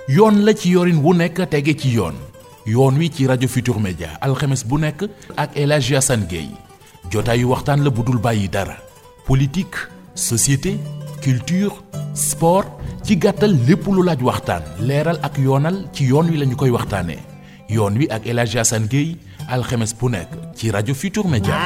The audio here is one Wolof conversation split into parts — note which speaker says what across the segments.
Speaker 1: yoon la ci yorin wu nekk tege ci yoon yoon wi ci rajo Futur Media alxemes bu nekk ak El Hadji Assane Gueye jotaayu waxtaan la bu dul bàyyi dara politique société culture sport ci gàttal lépp lu laaj waxtaan leeral ak yoonal ci yoon wi lañu koy waxtaanee yoon wi ak El Hadji Assane Gueye alxemes bu nekk ci rajo Futur Media.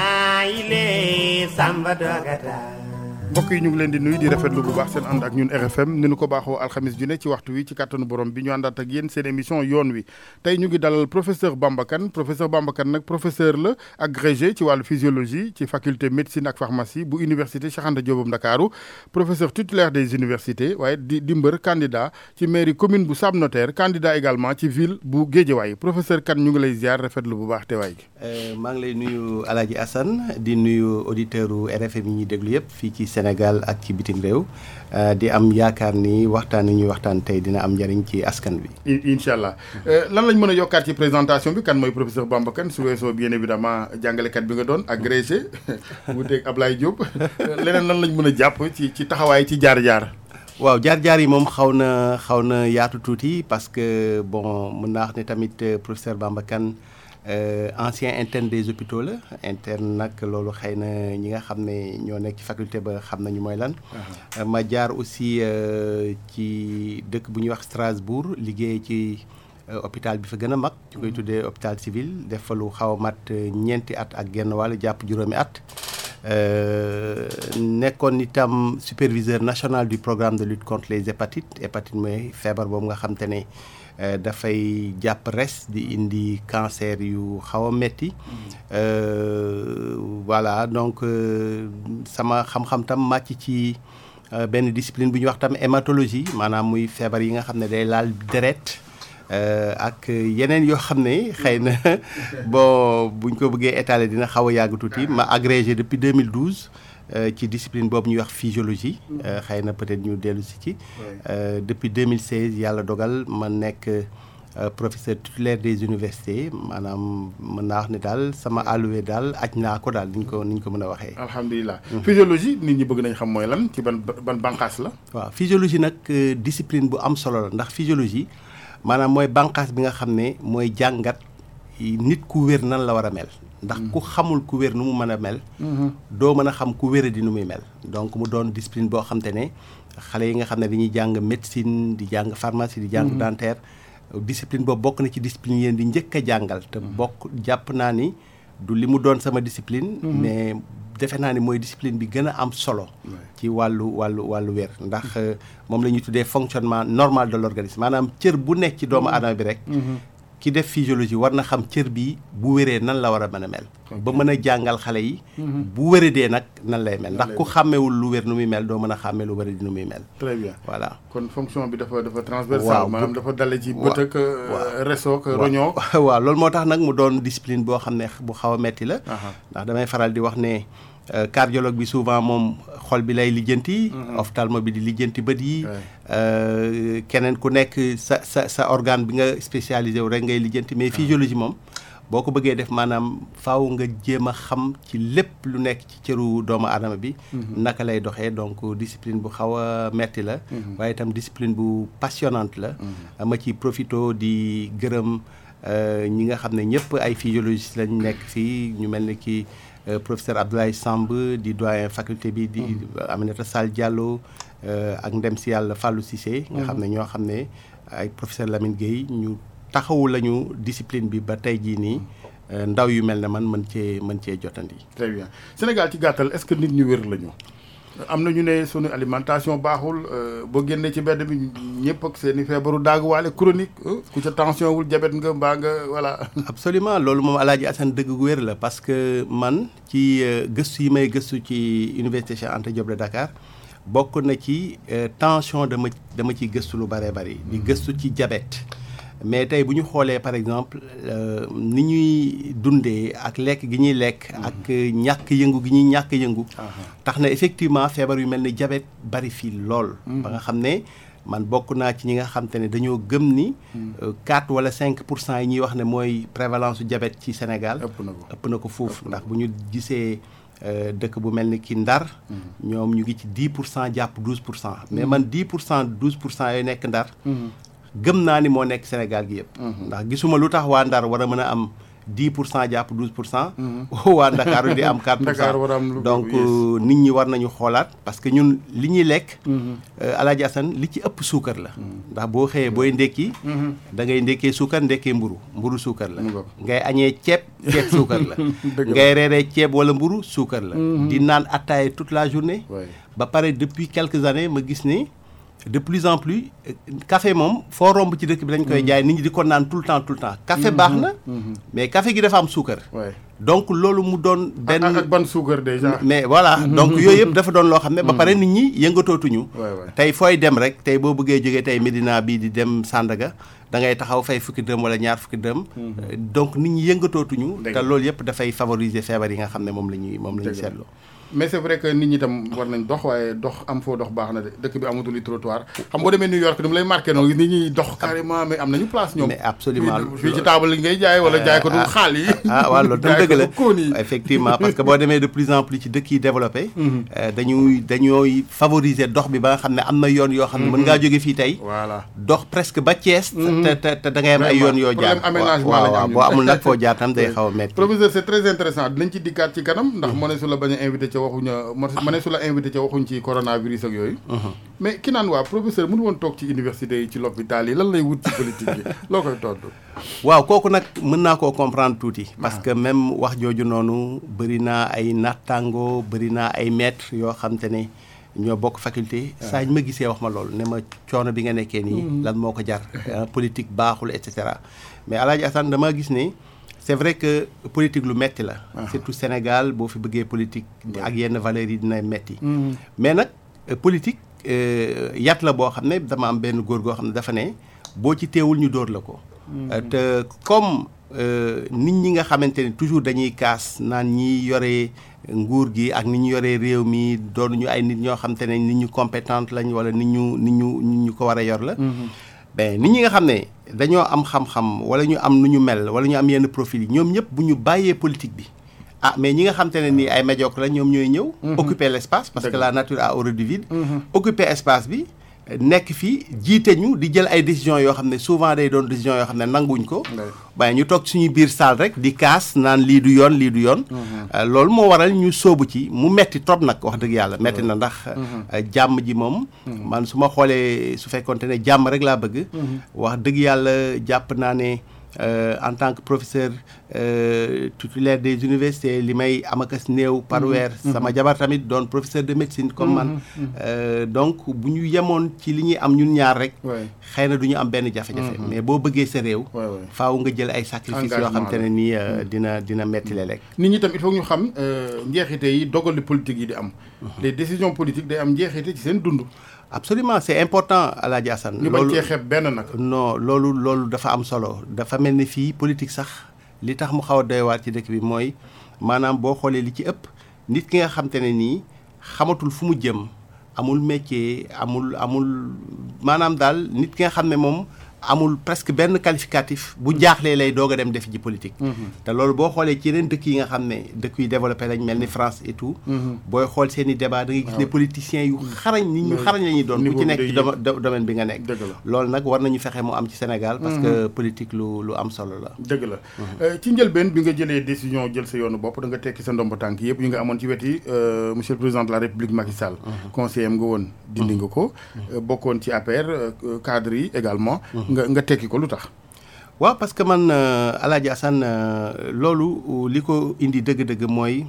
Speaker 2: mbokk yi ñu ngi leen di nuyu di rafetlu bu baax seen ànd ak ñun RFM ni nu ko baaxoo alxamis ju ne ci waxtu wi ci kàttanu borom bi ñu àndaat ak yéen seen émission yoon wi tey ñu ngi dalal professeur Bamba Kane professeur Bamba Kane nag professeur la agrégé ci wàllu physiologie ci faculté médecine ak pharmacie bu université Cheikh Anta Diop bu Ndakaaru professeur titulaire des universités waaye di di mbër candidat ci mairie commune bu Sam Notaire candidat également ci ville bu Guédiawaye professeur Kane ñu ngi lay ziar rafetlu bu baax teewaay gi.
Speaker 3: maa ngi lay nuyu El Hadji Assane di nuyu auditeurs u RFM yi ñuy déglu yëpp fii ci Sénégal ak ci bitim réew di am yaakaar ni waxtaan yi ñuy waxtaan tey dina am njëriñ ci askan bi.
Speaker 2: incha allah lan lañ mën a yokkaat ci présentation bi kan mooy professeur Bamba Kane su weesoo bien évidemment jàngalekat bi nga doon agrégé wuuteeg Ablaye Diop leneen lan lañ mën a jàpp ci ci taxawaay ci jaar-jaar.
Speaker 3: waaw jaar-jaar yi moom xaw na xaw na yaatu tuuti parce que bon mën naa wax ne tamit professeur Bamba Kane Euh, ancien interne des hôpitaux la interne nag loolu xëy na ñi nga xam ne ñoo nekk ci faculté ba xam nañu mooy lan. ma jaar aussi ci dëkk bu ñuy wax Strasbourg liggéey ci hôpital bi fa gën a mag. ñu koy tuddee hôpital civil def fa lu xaw a mat ñeenti at ak genn wàll jàpp juróomi at. nekkoon itam superviseur national du programme de lutte contre les hépatites hépatite mooy feebar boobu nga xam te ne. dafay jàpp res di indi cancer yu xaw a metti voilà donc sama xam-xam tam màcc ci benn discipline bu ñuy wax tam hématologie maanaam muy feebar yi nga xam ne day laal deret ak yeneen yoo xam ne xëy na bon buñ ko bëggee étaler dina xaw a yàgg tuuti ma agrégé depuis 2012 ci discipline boobu ñuy wax physiologie xëy na peut-être ñu dellu si ci depuis 2016 yàlla dogal ma nekk professeur titulaire des universités maanaam mën naa wax ne daal sama alloué daal aj naa ko daal ni ñu ko ni ñu ko mën a waxee.
Speaker 2: alhamdulilah physiologie nit ñi bëgg nañ xam mooy lan ci ban ban bànqaas la.
Speaker 3: waaw physiologie nag discipline bu am solo la ndax physiologie maanaam mooy bànqaas bi nga xam ne mooy jàngat nit ku wér nan la war a mel. ndax ku xamul ku wér nu mu mën a mel. doo mën a xam ku wér di nu muy mel. donc mu doon discipline boo xam te ne xale yi nga xam ne dañuy jàng médecine di jàng pharmacie di jàng dentaire discipline boobu bokk na ci discipline yéen di njëkk a jàngal. te bokk jàpp naa ni du li mu doon sama discipline. mais defe naa ni mooy discipline bi gën a am solo. ci wàllu wàllu wàllu wér ndax moom la ñuy tuddee fonctionnement normal de l'organisme maanaam cër bu nekk ci doomu aadama bi rek. ki def physiologie war na xam cër bi bu wéree nan la war a mën a mel. ba mën a jàngal xale yi. bu wéradee nag nan lay mel ndax ku xàmmewul lu wér nu muy mel doo mën a xàmme lu wéradi nu muy mel.
Speaker 2: très bien
Speaker 3: voilà.
Speaker 2: kon fonction bi dafa dafa transversale. maanaam dafa dale ci bët ak reso ak roñoo.
Speaker 3: waaw loolu moo tax nag mu doon discipline boo xam ne bu xaw a metti la. ndax damay faral di wax ne. cardiologue bi souvent moom xol bi lay lijjanti. ophtalmo bi di lijjanti bët yi. keneen ku nekk sa sa sa organe bi nga spécialisé wu rek ngay lijjanti mais physiologie moom boo ko bëggee def maanaam faaw nga jéem a xam ci lépp lu nekk ci cëru doomu aadama bi. naka lay doxee donc discipline bu xaw a metti la. waaye itam discipline bu passionnante la. ma ci profito di gërëm ñi nga xam ne ñëpp ay physiologistes lañ nekk fii ñu mel ni ki. professeur Abdoulaye Samb di doyen faculté bi di Aminata Sall Diallo ak ndem si yàlla Fallou Cissé nga xam ne ñoo xam ne ay professeur Lamine Gueye ñu taxawu lañu discipline bi ba tey jii nii ndaw yu mel ne man mën cee mën cee jotandi.
Speaker 2: très bien Sénégal ci gàttal est-ce que nit ñu wér lañu am na ñu ne sunu alimentation baaxul boo génnee ci mbedd bi ñëpp ak seen i feebaru daaguwaale chronique ku ca tension wul diabète nga mbaa nga voilà.
Speaker 3: absolument loolu moom Alaaji Assane dëgg gu wér la parce que man ci gëstu yi may gëstu ci université Cheikh Anta Diop de Dakar bokk na ci tension dama dama ciy gëstu lu bëree bëri. di gëstu ci diabète. mais tey bu ñu xoolee par exemple ni ñuy dundee ak lekk gi ñuy lekk. ak ñàkk yëngu gi ñuy ñàkk yëngu. tax na effectivement feebar yu mel ni diabète bari fii lool. ba nga xam ne man bokk naa ci ñi nga xam te ne dañoo gëm ni. 4 wala 5 pour cent yi ñuy wax ne mooy prévalence su diabète ci Sénégal.
Speaker 2: ëpp na ko
Speaker 3: ëpp na ko foofu ndax bu ñu gisee. dëkk bu mel ni ki Ndar ñoom ñu ngi ci 10 pour cent jàpp 12 pour cent mais man 10 pour cent 12 pour cent yooyu nekk Ndar gëm naa ni moo nekk Sénégal gi yëpp ndax gisuma lu tax waa Ndar war a mën a am 10 pour cent jàpp 12 pour cent waa Ndakaaru di am 4 pour
Speaker 2: Dakar war a am lu
Speaker 3: cent
Speaker 2: ko
Speaker 3: donc
Speaker 2: yées.
Speaker 3: nit ñi war nañu xoolaat parce que ñun li ñuy lekk Alaaji Asan li ci ëpp suukar la ndax boo xëyee booy ndekki da ngay ndekkee suukar ndekkee mburu mburu suukar la
Speaker 2: Mu ngoog.
Speaker 3: ngay añee ceeb ceeb suukar la
Speaker 2: Dëgg la.
Speaker 3: ngay reeree ceeb wala mburu suukar la di naan attaaya toute la journée
Speaker 2: Ouais.
Speaker 3: ba pare depuis quelques années ma gis ni de plus en plus euh, café moom foo romb ci dëkk bi dañ koy jaay nit ñi di ko naan tout le temps tout le temps café baax na mais café gi dafa am suukar
Speaker 2: Ouais.
Speaker 3: donc loolu mu doon benn
Speaker 2: ak ak ban suukar déjà.
Speaker 3: mais voilà donc yooyu yëpp dafa doon loo xam ne ba pare nit ñi yëngatootuñu
Speaker 2: Ouais, ouais.
Speaker 3: tey fooy dem rek tey boo bëggee jógee tey Médina bii di dem Sandaga da ngay taxaw fay fukki dërëm wala ñaar fukki dërëm Euh, donc nit ñi yëngatootuñu
Speaker 2: Dëgg
Speaker 3: te
Speaker 2: la.
Speaker 3: loolu yëpp dafay favoriser feebar yi nga xam ne moom la ñuy moom la ñuy
Speaker 2: Dëgg la.
Speaker 3: seetlu
Speaker 2: mais c'est vrai que nit ñi tam war nañ dox waaye dox am foo dox baax na de dëkk bi amatul i trottoir xam boo demee New York ni mu lay marqué noonu nit ñi dox carrément mais am nañu place ñoom.
Speaker 3: mais absolument
Speaker 2: fii fii ci table yi ngay jaay wala jaay ko du xaal yi.
Speaker 3: ah waaw loolu tam
Speaker 2: jaay
Speaker 3: dëgg la
Speaker 2: ko du kóon yi.
Speaker 3: effectivement parce que boo demee de plus en plus ci dëkk yi développé euh, dañuy dañooy favoriser dox bi ba nga xam ne am na yoon yoo xam ne mën ngaa jóge fii tey
Speaker 2: voilà.
Speaker 3: dox presque ba Thiès te te te da ngay am ay yoon yoo jaar
Speaker 2: Problème aménagement
Speaker 3: waaw
Speaker 2: la ñu
Speaker 3: waaw
Speaker 2: am
Speaker 3: boo
Speaker 2: ñun.
Speaker 3: amul nag foo jaar tam day xaw a metti
Speaker 2: professeur c'est très intéressant dinañ ci dikkaat ci kanam ndax moo ne su la bañ a invité ca waxuñ ma ne su la invité ca waxuñ ci coronavirus ak yooyu mais ki naan waa professeur mënu woon toog ci université yi ci l'hôpital yi lan lay wut ci politique bi loo koy tontu
Speaker 3: waaw kooku nag mën naa koo comprendre tuuti parce que même wax jooju noonu bëri naa ay nattango bëri naa ay maître yoo xam te ne ñoo bokk faculté saa ñu ma gisee wax ma loolu ne ma coono bi nga nekkee nii lan moo ko jar ah, politique baaxul et cetera mais Alaaji Assane dama gis ne c'est vrai que politique lu metti la surtout Sénégal boo fi bëggee politique ak yenn valeurs yi dina metti mais nag euh, politique euh, yat la boo xam ne dama am benn góor goo xam ne dafa ne boo ci teewul ñu dóor la ko Euh, te comme euh, nit ñi nga xamante ne toujours dañuy kaas naan ñi yore nguur gi ak ni ñu yoree réew mi doonuñu ay nit ñoo xamante ne nit ñu compétente lañ wala nit ñu nit ñu nit ñu ko war a yor la ben nit ñi nga xam ne dañoo am xam-xam wala ñu am nu ñu mel wala ñu am yenn profil yi ñoom ñëpp bu ñu bàyyee politique bi ah mais ñi nga xam te ne nii ay médiocre la ñoom ñooy ñëw occuper l'espace parce que la nature a horreur du vide occuper espace bi nekk fii jiite ñu di jël ay décisions yoo xam ne souvent day doon décisions yoo xam ne nanguñ ko waaye ñu toog suñu biir salle rek di kaas naan lii du yoon lii du yoon loolu moo waral ñu sóobu ci mu metti trop nag wax dëgg yàlla metti na ndax jàmm ji moom man su ma xoolee su fekkonte ne jàmm rek laa bëgg wax dëgg yàlla jàpp naa ne Euh, en tant que professeur euh, titulaire des universités li may amakas néew par weer sama jabar tamit doon professeur de médecine comme man euh, donc bu ñu yemoon ci li ñuy am ñun ñaar rek xëy na du ñu am benn jafe-jafe mais boo bëggee sa réew faaw nga jël ay sacrifices yoo xam te ne nii dina dina metti léeg
Speaker 2: nit ñi tam il faut ñu xam njeexite yi dogali politique yi di am les décisions politiques day am njeexite ci seen dund
Speaker 3: absolument c'est important Alaaji Assane
Speaker 2: ñu bañ cee xeeb benn nag
Speaker 3: non loolu loolu dafa am solo dafa mel ni fii politique sax li tax mu xaw a doy waar ci dëkk bi mooy maanaam boo xoolee li ci ëpp nit ki nga xam te ne nii xamatul fu mu jëm amul métier amul amul maanaam daal nit ki nga xam ne moom amul presque benn qualificatif bu jaaxlee lay doog a dem def ji politique te loolu boo xoolee ci yeneen dëkk yi nga xam ne dëkk yu développé lañ mel ni France et tout booy xool seen i débat da ngay gis ne politiciens yu xarañ nit ñu xarañ la ñuy doon ku ci nekk ci domaine bi nga nekk loolu nag war nañu fexe mu am ci Sénégal parce que politique lu lu am solo la
Speaker 2: dëgg la ci njëlbeen bi nga jëlee décision jël sa yoonu bopp da nga tekki sa ndomba tànk yëpp yi nga amoon ci weti monsieur le président de la République Macky Sall conseiller am nga woon dindi nga ko bokkoon ci APR cadre yi également nga nga tekki ko lu tax.
Speaker 3: waaw parce que man Alaaji Assane loolu li ko indi dëgg-dëgg mooy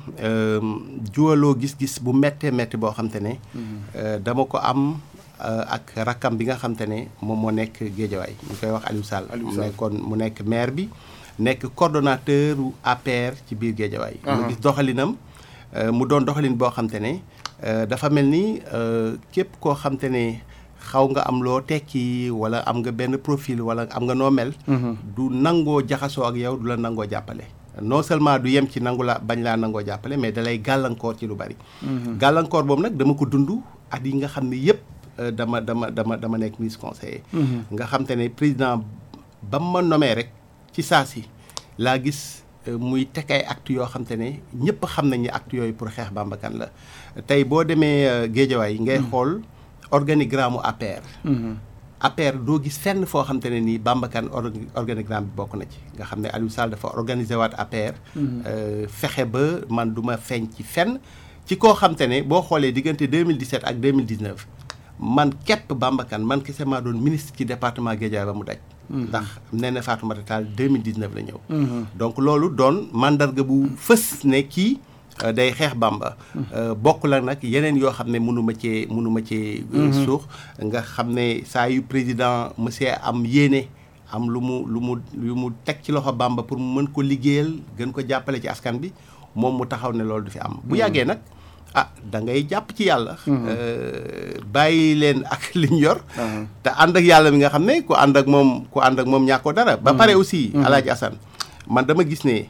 Speaker 3: juwaloo gis-gis bu méttee métti boo xam te ne. dama ko am ak rakkam bi nga xam te ne moom moo nekk Géejawaay ñu koy wax Aliou Sall. mu nekkoon mu nekk maire bi nekk coordonnateur u APR ci biir Géejawaay. mu gis doxalinam mu doon doxalin boo xam te ne dafa mel ni képp koo xam te ne. xaw nga am loo tekki wala am nga benn profil wala am nga noo mel. du nangoo jaxasoo ak yow du la nangoo jàppale. non seulement du yem ci nangu la bañ laa nangoo jàppale mais dalay gàllankoor ci lu bari. gàllankoor boobu nag dama ko dund at yi nga xam ne yëpp dama dama dama dama nekk ministre conseiller. nga xam te ne président ba ma nomee rek ci saa si laa gis muy teg ay actes yoo xam te ne ñëpp xam nañ ni actes yooyu pour xeex Bamba Kane la tey boo demee Géejawaay ngay xool. organigramme APR APR doo gis fenn foo xam te ne nii Bamba Kane organigramme bi bokk na ci nga xam ne Aliou Sall dafa organiser waat APR. fexe ba man du ma feeñ ci fenn ci koo xam te ne boo xoolee diggante 2017 ak 2019 man képp Bamba Kane man kese maa doon ministre ci département Guédiawaye ba mu daj. ndax nee na Fatoumata Tall 2019 la ñëw. donc loolu doon mandarga bu fës ne kii. day xeex Bamba bokk la nag yeneen yoo xam ne mënu ma cee mënu ma cee suux nga xam ne saa yu président monsieur am yéene am lu mu lu mu lu mu teg ci loxo Bamba pour mu mën ko liggéeyal gën ko jàppale ci askan bi moom mu taxaw ne loolu du fi am bu yàggee nag ah da ngay jàpp ci yàlla bàyyi leen ak liñ yor te ànd ak yàlla mi nga xam ne ku ànd ak moom ku ànd ak moom ñàkkoo dara ba pare aussi Alaaji Assane man dama gis ne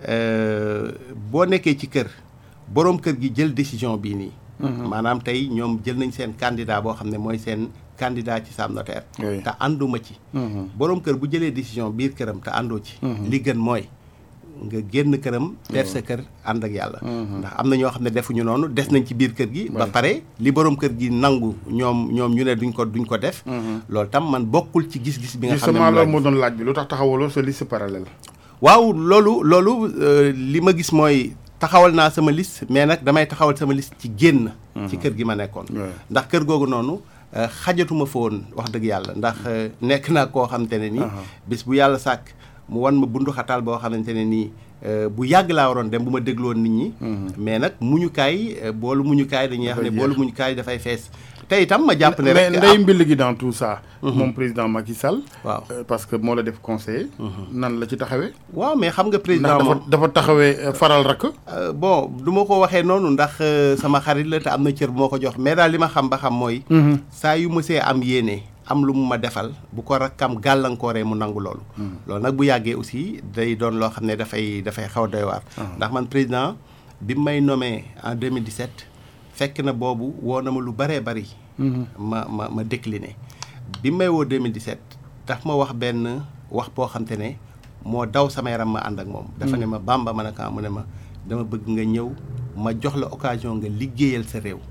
Speaker 3: boo nekkee ci kër boroom kër gi jël décision bii nii. maanaam tey ñoom jël nañ seen candidat boo xam ne mooy seen candidat ci Sam Notaire. te ànduma ci. boroom kër bu jëlee décision biir këram te àndoo ci. li gën mooy nga génn këram. der sa kër ànd ak yàlla. ndax am na ñoo xam ne defuñu noonu des nañ ci biir kër gi. ba pare li boroom kër gi nangu ñoom ñoom ñu ne duñ ko duñ ko def. loolu tam man bokkul ci gis-gis bi nga xam ne
Speaker 2: justement loolu moo doon laaj bi lu tax taxawaloo sa liste parallèle.
Speaker 3: waaw loolu loolu li ma gis mooy taxawal naa sama liste mais nag damay taxawal sama liste ci génn. ci kër gi ma nekkoon. ndax kër googu noonu xajatuma fa woon wax dëgg yàlla ndax nekk naa koo xamante ne nii. bis bu yàlla sàkk mu wan ma bundu xataal boo xamante ne nii bu yàgg laa waroon dem bu ma dégloon nit ñi. mais nag muñukaay boolu muñukaay dañuy wax ne boolu muñukaay dafay fees. te itam ma jàpp ne rek
Speaker 2: mais ndey mbill gi dans tout ça. moom président Macky Sall.
Speaker 3: waaw
Speaker 2: parce que moo la def conseiller. nan la ci taxawee.
Speaker 3: waaw mais xam nga président
Speaker 2: ndax dafa dafa taxawee faral rakk.
Speaker 3: bon du ma ko waxee noonu ndax sama xarit la te am na cër bu ma ko jox mais daal li ma xam ba xam mooy. saa yu mësee am yéene am lu mu ma defal bu ko rakkam gàllankooree mu nangu loolu. loolu nag bu yàggee aussi day doon loo xam ne dafay dafay xaw doy waar. ndax man président bi may nommé en 2017 fekk na boobu woo na ma lu bëree bëri. ma ma ma décliné bi may woo 2017 daf ma wax benn wax boo xam te ne moo daw sama yaram ma ànd ak moom. dafa ne ma bamba ma ne ko mu ne ma dama bëgg nga ñëw ma jox la occasion nga liggéeyal sa réew.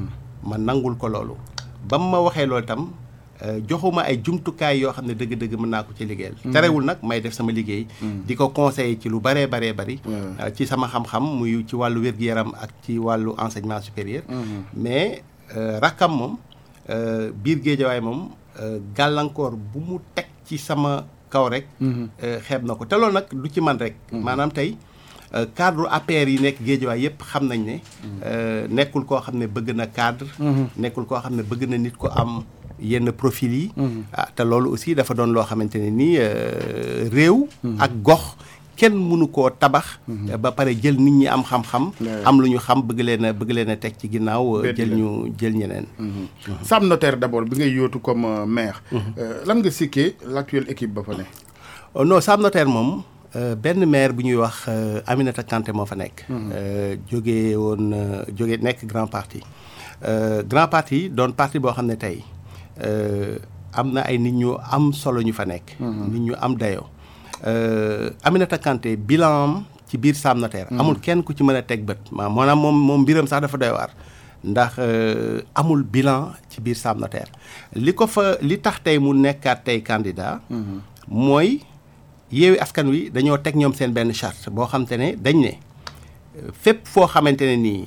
Speaker 3: ma nangul ko loolu. ba mu ma waxee loolu tam joxuma ay jumtukaay yoo xam ne dëgg-dëgg mën naa ko ci liggéeyal. terewul nag may def sama liggéey. di ko conseiller ci lu bëree baree bëri. ci sama xam-xam muy ci wàllu wér-gu-yaram ak ci wàllu enseignement supérieur. mais. rakkam moom biir géejawaay moom gàllankoor bu mu teg ci sama kaw rek xeeb na ko te loolu nag du ci man rek maanaam tey cadre APR yi nekk géejawaay yëpp xam nañ ne nekkul koo xam ne bëgg na cadre nekkul koo xam ne bëgg na nit ko am yenn profil yi ah te loolu aussi dafa doon loo xamante ne nii réew ak gox kenn mënu koo tabax. ba pare jël nit ñi am xam-xam. am lu ñu xam bëgg leen a bëgg leen a teg ci ginnaaw. jël ñu jël ñeneen.
Speaker 2: Sam Notaire d'abord bi ngay yóotu comme maire. lan nga sikkee l'actuelle équipe ba fa ne.
Speaker 3: non Sam Notaire moom benn maire bu ñuy wax Aminata Kanté moo fa nekk. jógee woon jóge nekk grand parti. grand parti doon parti boo xam ne tey am na ay nit ñu am solo ñu fa nekk. nit ñu am dayoo. Aminata Kanté bilan am ci biir Sam Notaire amul kenn ku ci mën a teg bët maanaam moom moom mbiram sax dafa doy waar ndax amul bilan ci biir Sam Notaire li ko fa li tax tey mu nekkaat tey candidat mooy yeewi askan wi dañoo teg ñoom seen benn charte boo xam te ne dañ ne fépp foo xamante ne nii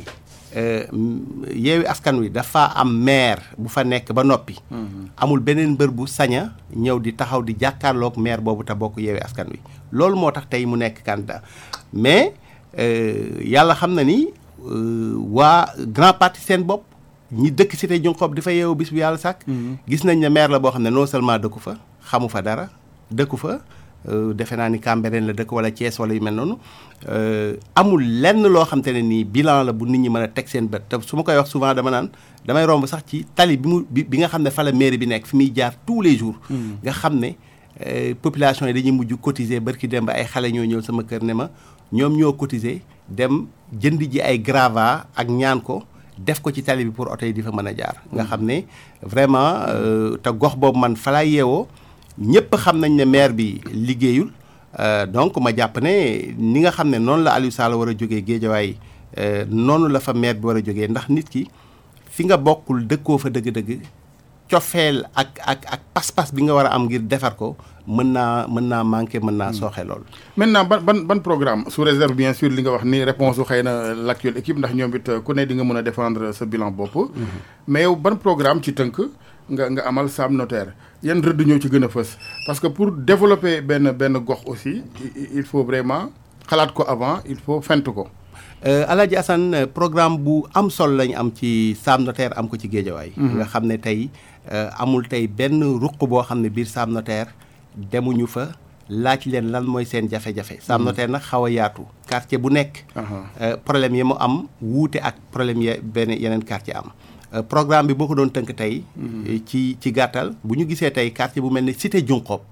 Speaker 3: yeewi askan wi dafa am maire bu fa nekk ba noppi amul beneen mbër bu saña ñëw di taxaw di jàkkaarloog maire boobu te bokk yeewi askan wi loolu moo tax tey mu nekk candidat mais yàlla xam na ni waa grand parti seen bopp ñi dëkk cité Junqob di fa yeewu bis bu yàlla sàkk gis nañ ne maire la boo xam ne non seulement dëkku fa xamu fa dara dëkku fa defe naa ni Cambérène la dëkk wala Thiès wala yu mel noonu amul lenn loo xam te ne nii bilan la bu nit ñi mën a teg seen bët te su ma koy wax souvent dama naan damay romb sax ci tali bi mu bi nga xam ne fa la mairie bi nekk fi muy jaar tous les jours. nga xam ne population yi dañuy mujj cotiser barki dem ba ay xale ñoo ñëw sama kër ne ma ñoom ñoo cotiser dem jënd ji ay grava ak ñaan ko def ko ci tali bi pour oto yi di fa mën a jaar. nga xam ne vraiment te gox boobu man fa laay yeewoo. ñëpp xam nañ ne maire bi liggéeyul donc ma jàpp ne ni nga xam ne noonu la Aliou Sall war a jógee géejawaay noonu la fa maire bi war a jógee ndax nit ki fi nga bokkul dëkkoo fa dëgg-dëgg cofeel ak ak ak pas-pas bi nga war a am ngir defar ko mën naa mën naa manqué mën naa sooxe lool.
Speaker 2: maintenant ban ban ban programme sous réserve bien sûr li nga wax ni réponse su xëy na l' actuelle équipe ndax ñoom it ku ne di nga mën a défendre sa bilan bopp. mais yow ban programme ci tënk nga nga amal Sam Notaire yan rëdd ñoo ci gën a fës parce que pour développer benn benn gox aussi il faut vraiment xalaat ko avant il faut fent ko.
Speaker 3: Alaaji Assane programme bu am solo lañu am ci Sam Notaire am ko ci Géejawaay. nga xam ne tey amul tey benn ruq boo xam ne biir Sam Notaire demuñu fa laaj leen lan mooy seen jafe-jafe. Sam Notaire nag xaw a yaatu. quartier bu nekk. problème yi mu am wuute ak problème ya benn yeneen quartier am. programme bi boo ko doon tënk tey. ci ci gàttal bu ñu gisee tey quartier bu mel ni Cité Junqob.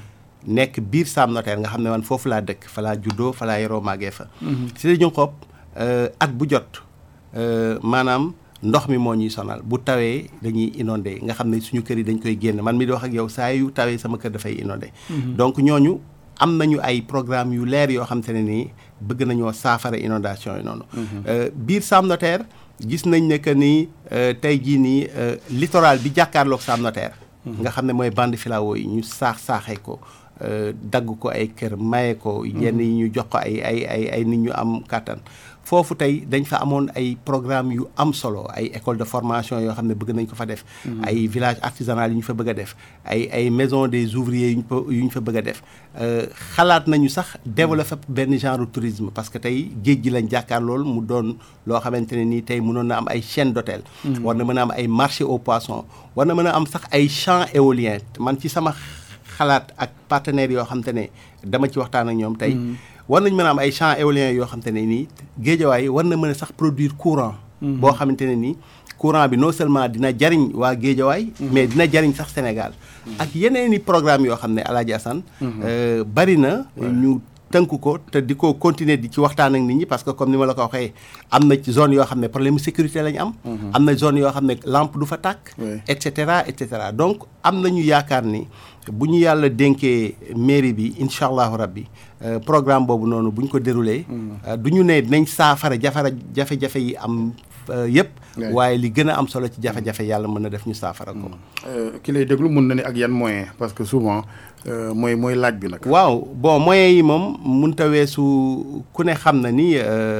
Speaker 3: nekk biir Sam Notaire nga xam ne man foofu laa dëkk fa laa juddoo fa laa yoroo màggee fa. Cité Junqob at bu jot maanaam ndox mi moo ñuy sonal bu tawee dañuy inondé nga xam ne suñu kër yi dañ koy génn man mi di wax ak yow saa yu tawee sama kër dafay inondé. donc ñooñu am nañu ay programme yu leer yoo xam te ne nii bëgg nañoo saafara inondation yi noonu. biir Sam Notaire gis nañ ne que ni tey jii nii littoral bi jàkkaarloog Sam Notaire. nga xam ne mooy bande filao yi ñu saax saaxee ko. dagg ko ay kër maye ko yenn yi ñu jox ko ay ay ay ay nit ñu am kàttan foofu tey dañ fa amoon ay programme yu am solo ay école de formation yoo xam ne bëgg nañ ko fa def ay village artisanal yu ñu fa bëgg a def ay ay maison des ouvriers yu ñu yu ñu fa bëgg a def xalaat nañu sax développer benn genre tourisme parce que tey géej gi lañ jàkkaar lool mu doon loo xamante ne nii tey mënoon na am ay chaîne d'hôtel war na mën a am ay marché aux poissons war na mën a am sax ay champs éoliens man ci sama xalaat ak partenaires yoo xam te ne dama ci waxtaan ak ñoom tey war nañ mën a am ay champs éoliens yoo xam te ne nii géejawaay war na mën a sax produire courant boo xamante ne nii courant bi non seulement dina jariñ waa géejawaay mais dina jariñ sax Sénégal ak yeneen i programme yoo xam ne Alaaji Assane bari na ñu tënk ko te di ko continuer di ci waxtaan ak nit ñi parce que comme ni ma la ko waxee am na ci zone yoo xam ne problème sécurité lañ am am na zone yoo xam ne lampe du fa tàkk et cetera et cetera donc am nañu yaakaar ni bu ñu yàlla dénkee mairie bi incha allahu rabbi programme boobu noonu bu ñu ko déroulé du ñu ne dinañ saafara jafara jafe-jafe yi am yëpp waaye li gën a am solo ci jafe-jafe yàlla mën na def ñu saafara ko
Speaker 2: ki lay déglu mun na ni ak yan moyen parce que souvent mooy mooy laaj bi nag
Speaker 3: waaw bon moyens yi moom munta weesu ku ne xam na ni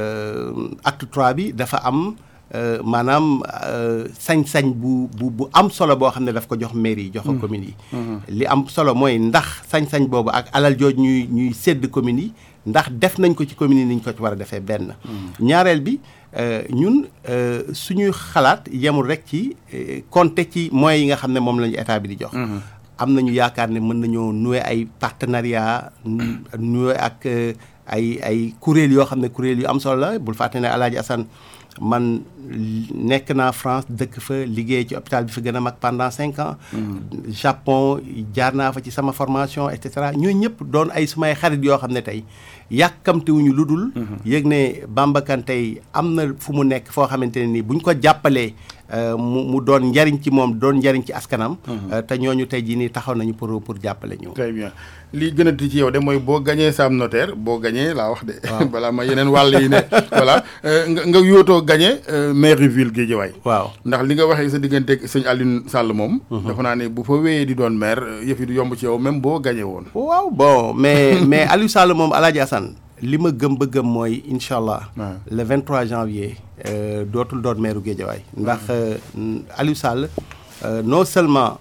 Speaker 3: acte trois bi dafa am maanaam sañ-sañ bu bu bu am solo boo xam ne daf ko jox mairie yi jox ko communes yi li am solo mooy ndax sañ-sañ boobu ak alal jooj ñuy ñuy sédd communes yi ndax def nañ ko ci communes yi ni ñu ko ci war a defee benn ñaareel bi ñun suñuy xalaat yemul rek ci compter ci moyens yi nga xam ne moom lañu état bi di jox am nañu yaakaar ne mën nañoo nouer ay partenariat nouer ak ay ay kuréel yoo xam ne kuréel yu am solo la bul fàtte ne Alaaji Assane man nekk naa France dëkk fa liggéey ci hôpital bi fa gën a mag pendant cinq ans Japon jaar naa fa ci sama formation et cetera ñooñu ñëpp doon ay sumay xarit yoo xam ne tey yàkkamtiwuñu lu dul yëg ne Bamba Kane tey am na fu mu nekk foo xamante ne nii bu ñu ko jàppalee mu mu doon njariñ ci moom doon njariñ ci askanam te ñooñu tey jii nii taxaw nañu pour pour jàppale ñu
Speaker 2: très bien li gën a ti ci yow de mooy boo gañee Sam Notaire boo gañee laa wax de balaa ma yeneen wàll yi ne voilà nga nga yootoo gañe mairie ville Guédiawaye
Speaker 3: waaw
Speaker 2: ndax li nga waxee sa digganteeg sëñ Alioune Sall moom dafa naa ne bu fa wéyee di doon maire yëf yi du yomb ci yow même boo gañee woon
Speaker 3: waaw bon mais mais Aliou Sall moom Alaaji Assane li ma gëm ba gëm mooy incha allah le 23 janvier dootul doon maire Guédiawaye ndax Aliou Sall non seulement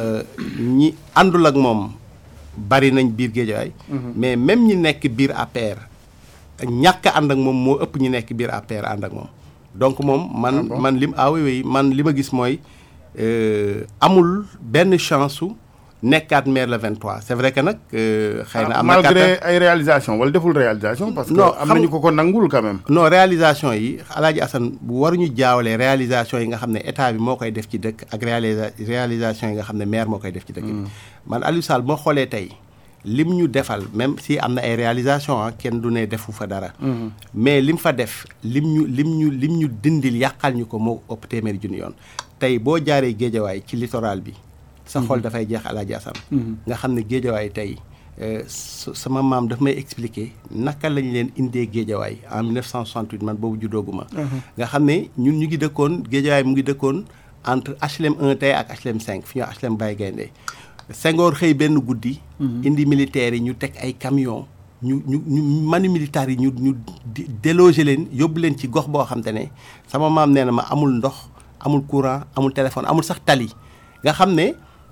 Speaker 3: ñi àndul ak moom bari nañ biir Guédiawaye mais même ñi nekk biir APR ñàkk ànd ak moom moo ëpp ñi nekk biir APR ànd ak moom donc moom man man lim ah oui oui man li ma gis mooy amul benn chance su nekkaat maire le 23 c'est vrai que nag xëy na am na
Speaker 2: malgré ay réalisation wala deful réalisation parce que am nañu ko ko nangul quand même
Speaker 3: non réalisation yi Alaaji Assane bu waruñu jaawalee réalisation yi nga xam ne état bi moo koy def ci dëkk ak réalisa réalisation yi nga xam ne maire moo koy def ci dëkk bi man Aliou Sall moo xoolee tey lim ñu defal même si am na ay réalisation ah kenn du ne defu fa dara mais lim fa def lim ñu lim ñu lim ñu dindil yàqal ñu ko moo ëpp téeméeri junni yoon tey boo jaaree géejawaay ci littoral bi sa xol dafay jeex Alaaji Assane nga xam ne géejawaay tey sama maam daf may expliquer naka lañ leen indee géejawaay en 1968 man boobu juddooguma nga xam ne ñun ñu ngi dëkkoon géejawaay mu ngi dëkkoon entre HLM 1 tey ak HLM 5 fi ñuy HLM Baye Gaynde Senghor xëy benn guddi. indi militaires yi ñu teg ay camion ñu ñu ñu manu militaires yi ñu ñu déloger leen yóbbu leen ci gox boo xam te ne sama maam nee na ma amul ndox amul courant amul téléphone amul sax tali nga xam ne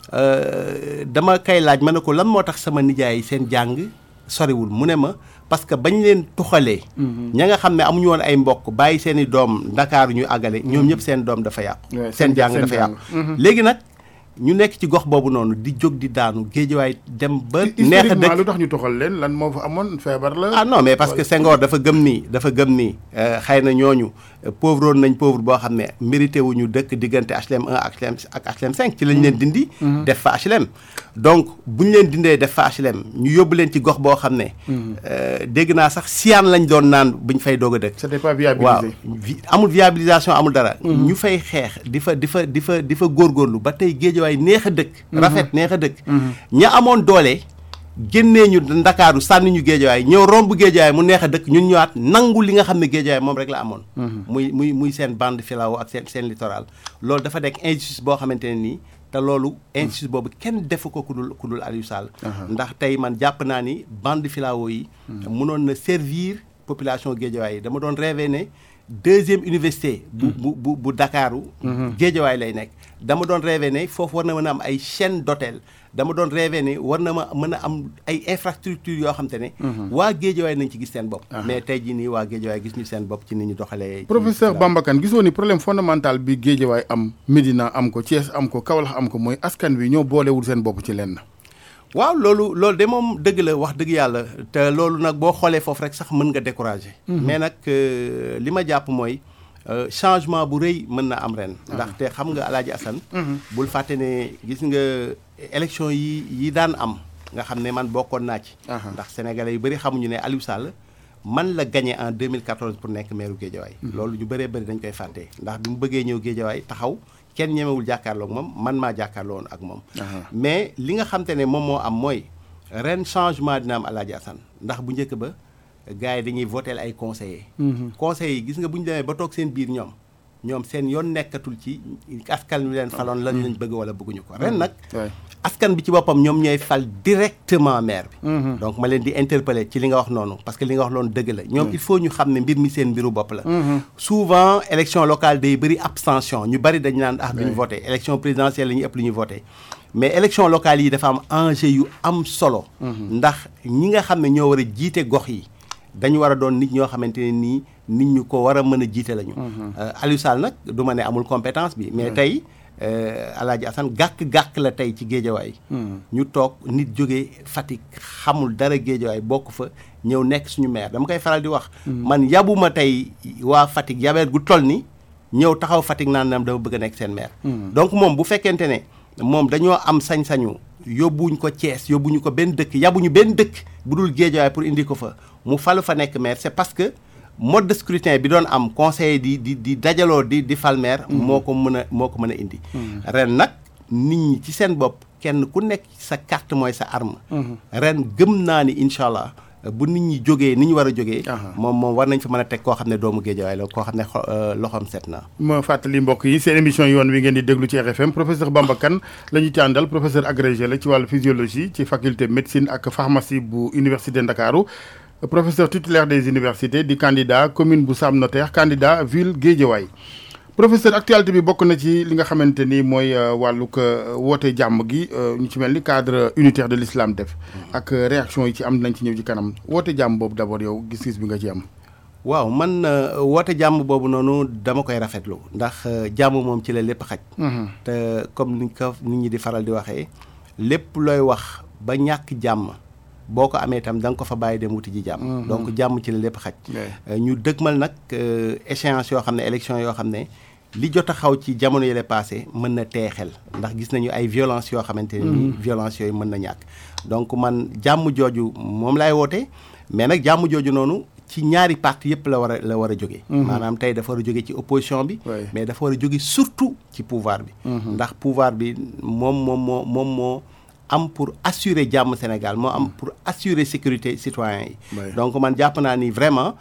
Speaker 3: dama kay laaj ma ne ko lan moo tax sama nijaay seen jàng soriwul mu ne ma parce que bañ leen tuxalee. ña nga xam ne amuñu woon ay mbokk bàyyi seen i doom Ndakaaru ñu àggale ñoom ñëpp seen doom dafa yàqu. seen jàng dafa yàqu léegi nag. ñu nekk ci gox boobu noonu di jóg di daanu géejewaay dem ba. neex a dëkk
Speaker 2: lu tax ñu toxal leen lan moo fa amoon feebar la.
Speaker 3: ah non mais parce que Senghor dafa gëm nii dafa gëm nii xëy na ñooñu pauvre woon nañ pauvre boo xam ne mérité wu ñu dëkk diggante HLM 1 ak HLM ak HLM 5 ci lañ leen dindi. def fa HLM. donc bu ñu leen dindee def fa HLM ñu yóbbu leen ci gox boo xam ne. dégg naa sax siyaan lañ doon naan buñ fay doog a dëkk.
Speaker 2: c'était pas viabilisé
Speaker 3: waaw amul viabilisation amul dara. ñu fay xeex di fa di fa di fa di fa góorgóorlu ba tey géejewaay neex a dëkk. rafet neex a dëkk. ña amoon doole. génnee ñu ndakaaru sànni ñu géejawaay ñëw romb géejawaay mu neex a dëkk ñun ñëwaat nangu li nga xam ne géejawaay moom rek la amoon. muy muy muy seen bande filao ak seen seen littoral. loolu dafa nekk injustice boo xamante ne nii te loolu injustice boobu kenn defu ko ku dul ku dul Aliou Sall. ndax tey man jàpp naa ni bande filao yi. mënoon na servir population géejawaay yi dama doon rêvé ne deuxième université. bu bu bu bu Dakaaru. géejawaay lay nekk. dama doon rêvé ne foofu war na mën a am ay chaîne d'hôtel dama doon rêvé ne war na ma mën a am ay infrastructures yoo xam te ne. waa Géejawaay nañ ci gis seen bopp. mais tey jii nii waa Géejawaay gis ñu seen bopp ci ni ñu doxalee.
Speaker 2: professeur Bamba Kane gisoo ni problème fondamental bi Géejawaay am Médina am ko Thiès am ko Kaolack am ko mooy askan wi ñoo boolewul seen bopp ci lenn.
Speaker 3: waaw loolu loolu de moom dëgg la wax dëgg yàlla te loolu nag boo xoolee foofu rek sax mën nga décourager. mais nag li ma jàpp mooy. changement bu rëy mën na am ren. ndaxte xam nga Alaaji Assane bul fàtte ne gis nga élection yi yi daan am nga xam ne man bokkoon naa ci. ndax sénégalais yu bëri xamuñu ne Aliou Sall man la gagné en 2014 pour nekk maire Géejawaay. loolu ñu bëree bëri dañ koy fàtte ndax bi mu bëggee ñëw Géejawaay taxaw kenn ñemewul jàkkaarloo ak moom man maa jàkkaarloo woon ak moom. mais li nga xam te ne moom moo am mooy ren changement dina am Alaaji Assane ndax bu njëkk ba. gars yi dañuy voter ay conseillers. conseillers yi gis nga bu ñu demee ba toog seen biir ñoom ñoom seen yoon nekkatul ci askan wi leen faloon lan lañ bëgg wala bëgguñu ko ren nag. askan bi ci boppam ñoom ñooy fal directement maire bi. donc ma leen di interpeller ci li nga wax noonu parce que li nga wax loonu dëgg la ñoom il faut ñu xam ne mbir mi seen mbiru bopp la. souvent élection locale day bëri abstention ñu bëri dañu naan ah duñu voté élection présidentielle la ñuy ëpp lu ñuy voté. mais élection locale yi dafa am enjeu yu am solo. ndax ñi nga xam ne ñoo war a jiite gox yi. dañu war a doon nit ñoo xamante ne nii nit ñu ko war a mën a jiite lañu. Aliou Sall nag du ma ne amul compétence bi. mais tey Alaaji Assane gàkk-gàkk la tey ci géejawaay. ñu toog nit jógee Fatick xamul dara géejawaay bokk fa ñëw nekk suñu maire dama koy faral di wax. man yabuma tey waa Fatick yabeet gu toll ni ñëw taxaw Fatick naan nam dama bëgg a nekk seen maire. donc moom bu fekkente ne moom dañoo am sañ-sañu yóbbuwuñ ko Thiès yóbbuñu ko benn dëkk yabuñu benn dëkk bu dul géejawaay pour indi ko fa. mu falu fa nekk maire c'est parce que mode de scrutin bi doon am conseil di di di dajaloo di di fal maire moo ko mën a moo ko mën a indi ren nag nit ñi ci seen bopp kenn ku nekk sa carte mooy sa arme ren gëm naa ni incha allah bu nit ñi jógee ni ñu war a jógee moom moom war nañ fa mën a teg koo xam ne doomu géejawaay la koo xam ne loxoom set na
Speaker 2: ma fàttali mbokk yi seen émission yoon wi ngeen di déglu ci RFM professeur Bamba Kane la ñu ci àndal professeur agrégé la ci wàllu physiologie ci faculté médecine ak pharmacie bu université Ndakaaru professeur titulaire des universités di candidat commune bu Sam Notaire candidat ville Guédiawaye professeur actualité bi bokk na ci li nga xamante ni mooy wàllug woote jàmm gi ñu ci mel ni cadre unitaire de l'islam def ak réaction yi ci am nañ ci ñëw ci kanam woote jàmm boobu d'abord yow gis-gis bi nga ci am
Speaker 3: waaw man woote jàmm boobu noonu dama koy rafetlu ndax jàmm moom ci la lépp xaj te comme ni ko nit ñi di faral di waxee lépp looy wax ba ñàkk jàmm boo ko amee itam da nga ko fa bàyyi dem wuti ji jàmm. donc jàmm ci la lépp xaj. ñu dëgmal nag échéance yoo xam ne élection yoo xam ne li jot a xaw ci jamono yële passé mën na teexel ndax gis nañu ay violence yoo xamante ne nii violence yooyu mën na ñàkk. donc man jàmm jooju moom laay woote mais nag jàmm jooju noonu ci ñaari parti yëpp la war a la war a jóge maanaam tey dafa war a jóge ci opposition bi. mais dafa war a jóge surtout ci pouvoir bi. ndax pouvoir bi moom moom moo moom moo. am pour assurer jàmm Sénégal moo am pour assurer sécurité citoyens yi
Speaker 2: Ouais.
Speaker 3: donc man jàpp naa ni vraiment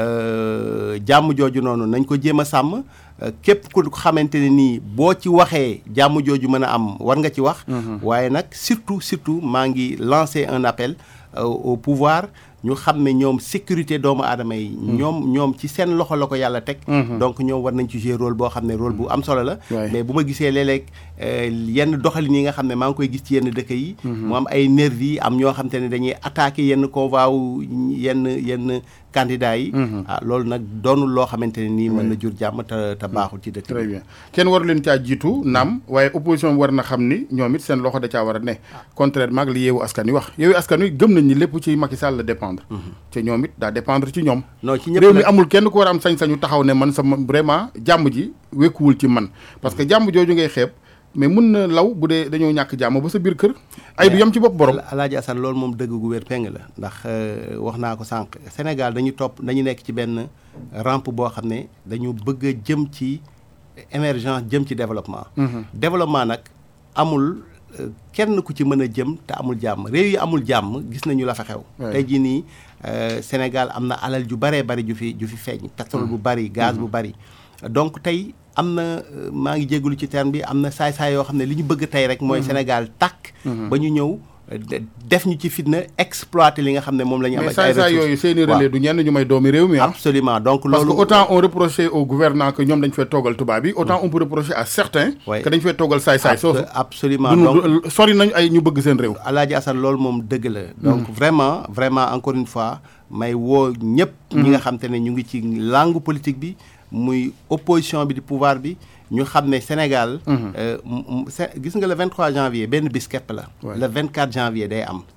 Speaker 3: euh, jàmm jooju noonu nañ ko jéem a sàmm euh, képp ku xamante ne nii boo ci waxee jàmm jooju mën a am war nga ci wax waaye nag surtout surtout maa ngi lancer un appel euh, au pouvoir ñu xam ne ñoom sécurité doomu aadama yi ñoom ñoom ci seen loxo la ko yàlla teg donc ñoom war nañ ci jouer rôle boo xam ne rôle bu am solo la
Speaker 2: Ouais.
Speaker 3: mais bu ma gisee léeg-léeg euh, yenn doxalin yi nga xam ne maa ngi koy gis ci yenn dëkk yi mu am ay nervi am ñoo xam te ne dañuy attaquer yenn convoi wu yenn yenn candidats yi ah loolu nag doonul loo xamante ne nii mën na jur jàmm te te baaxul ci dëkk
Speaker 2: très
Speaker 3: bi
Speaker 2: bien kenn waru leen caa jiitu naam waaye opposition bi war na xam ni ñoom it seen loxo da caa war a ne contrairement ak li yeewu askan wi wax yeewu askan wi gëm nañ ni lépp ci Macky Sall la dépendre te ñoom it daa dépendre ci ñoom
Speaker 3: non ci ñëpp
Speaker 2: réew mi
Speaker 3: nag-
Speaker 2: amul kenn ku war a am sañ-sañu taxaw ne man sama vraiment jàmm ji wekkuwul ci man parce que jàmm jooju ngay xeeb mais mun na law bu dee dañoo ñàkk jàmm ba sa biir kër ay du yem ci bopp borom
Speaker 3: Alaaji Assane loolu moom dëgg gu wér peng la ndax euh, wax naa ko sànq Sénégal dañu topp dañu nekk ci benn rampe boo xam ne dañu bëgg a jëm ci émergence jëm ci développement développement nag amul euh, kenn ku ci mën a jëm te amul jàmm réew yi amul jàmm gis nañu la fa xew
Speaker 2: Ouais.
Speaker 3: tey jii nii euh, Sénégal am na alal ju baree bari ju fi ju fi feeñ pétrole bu bari gaz bu bari donc tey am na euh, maa ngi jégalu ci terme bi am na saay-saay yoo xam ne li ñu bëgg tey rek mooy Sénégal tàkk ba ñu ñëw euh, de- def ñu ci fitna exploiter li nga xam ne moom la ñu am
Speaker 2: mais
Speaker 3: ak ay
Speaker 2: saa saa yooyu
Speaker 3: ressources.
Speaker 2: seeni
Speaker 3: Waaw.
Speaker 2: relais du ñenn ñu may doomi réew mi ah
Speaker 3: absolument donc
Speaker 2: parce que
Speaker 3: loolu
Speaker 2: autant on reprochait au gouvernement que ñoom dañ fay toogal tubaab bi autant on peut reprocher à certains
Speaker 3: Ouais.
Speaker 2: que dañ fay toogal saay-saay soosu
Speaker 3: Abso- absolument
Speaker 2: du
Speaker 3: donc
Speaker 2: du- sori nañ ay ñu bëgg seen réew
Speaker 3: Alaaji Assane loolu moom dëgg la donc vraiment vraiment encore une fois may woo ñëpp ñi nga xam te ne ñu ngi ci langue politique bi muy opposition bi di pouvoir bi ñu xam ne Sénégal euh, m- m- Sé- gis nga le 23 janvier benn bis képp la
Speaker 2: Ouais.
Speaker 3: le 24 janvier day am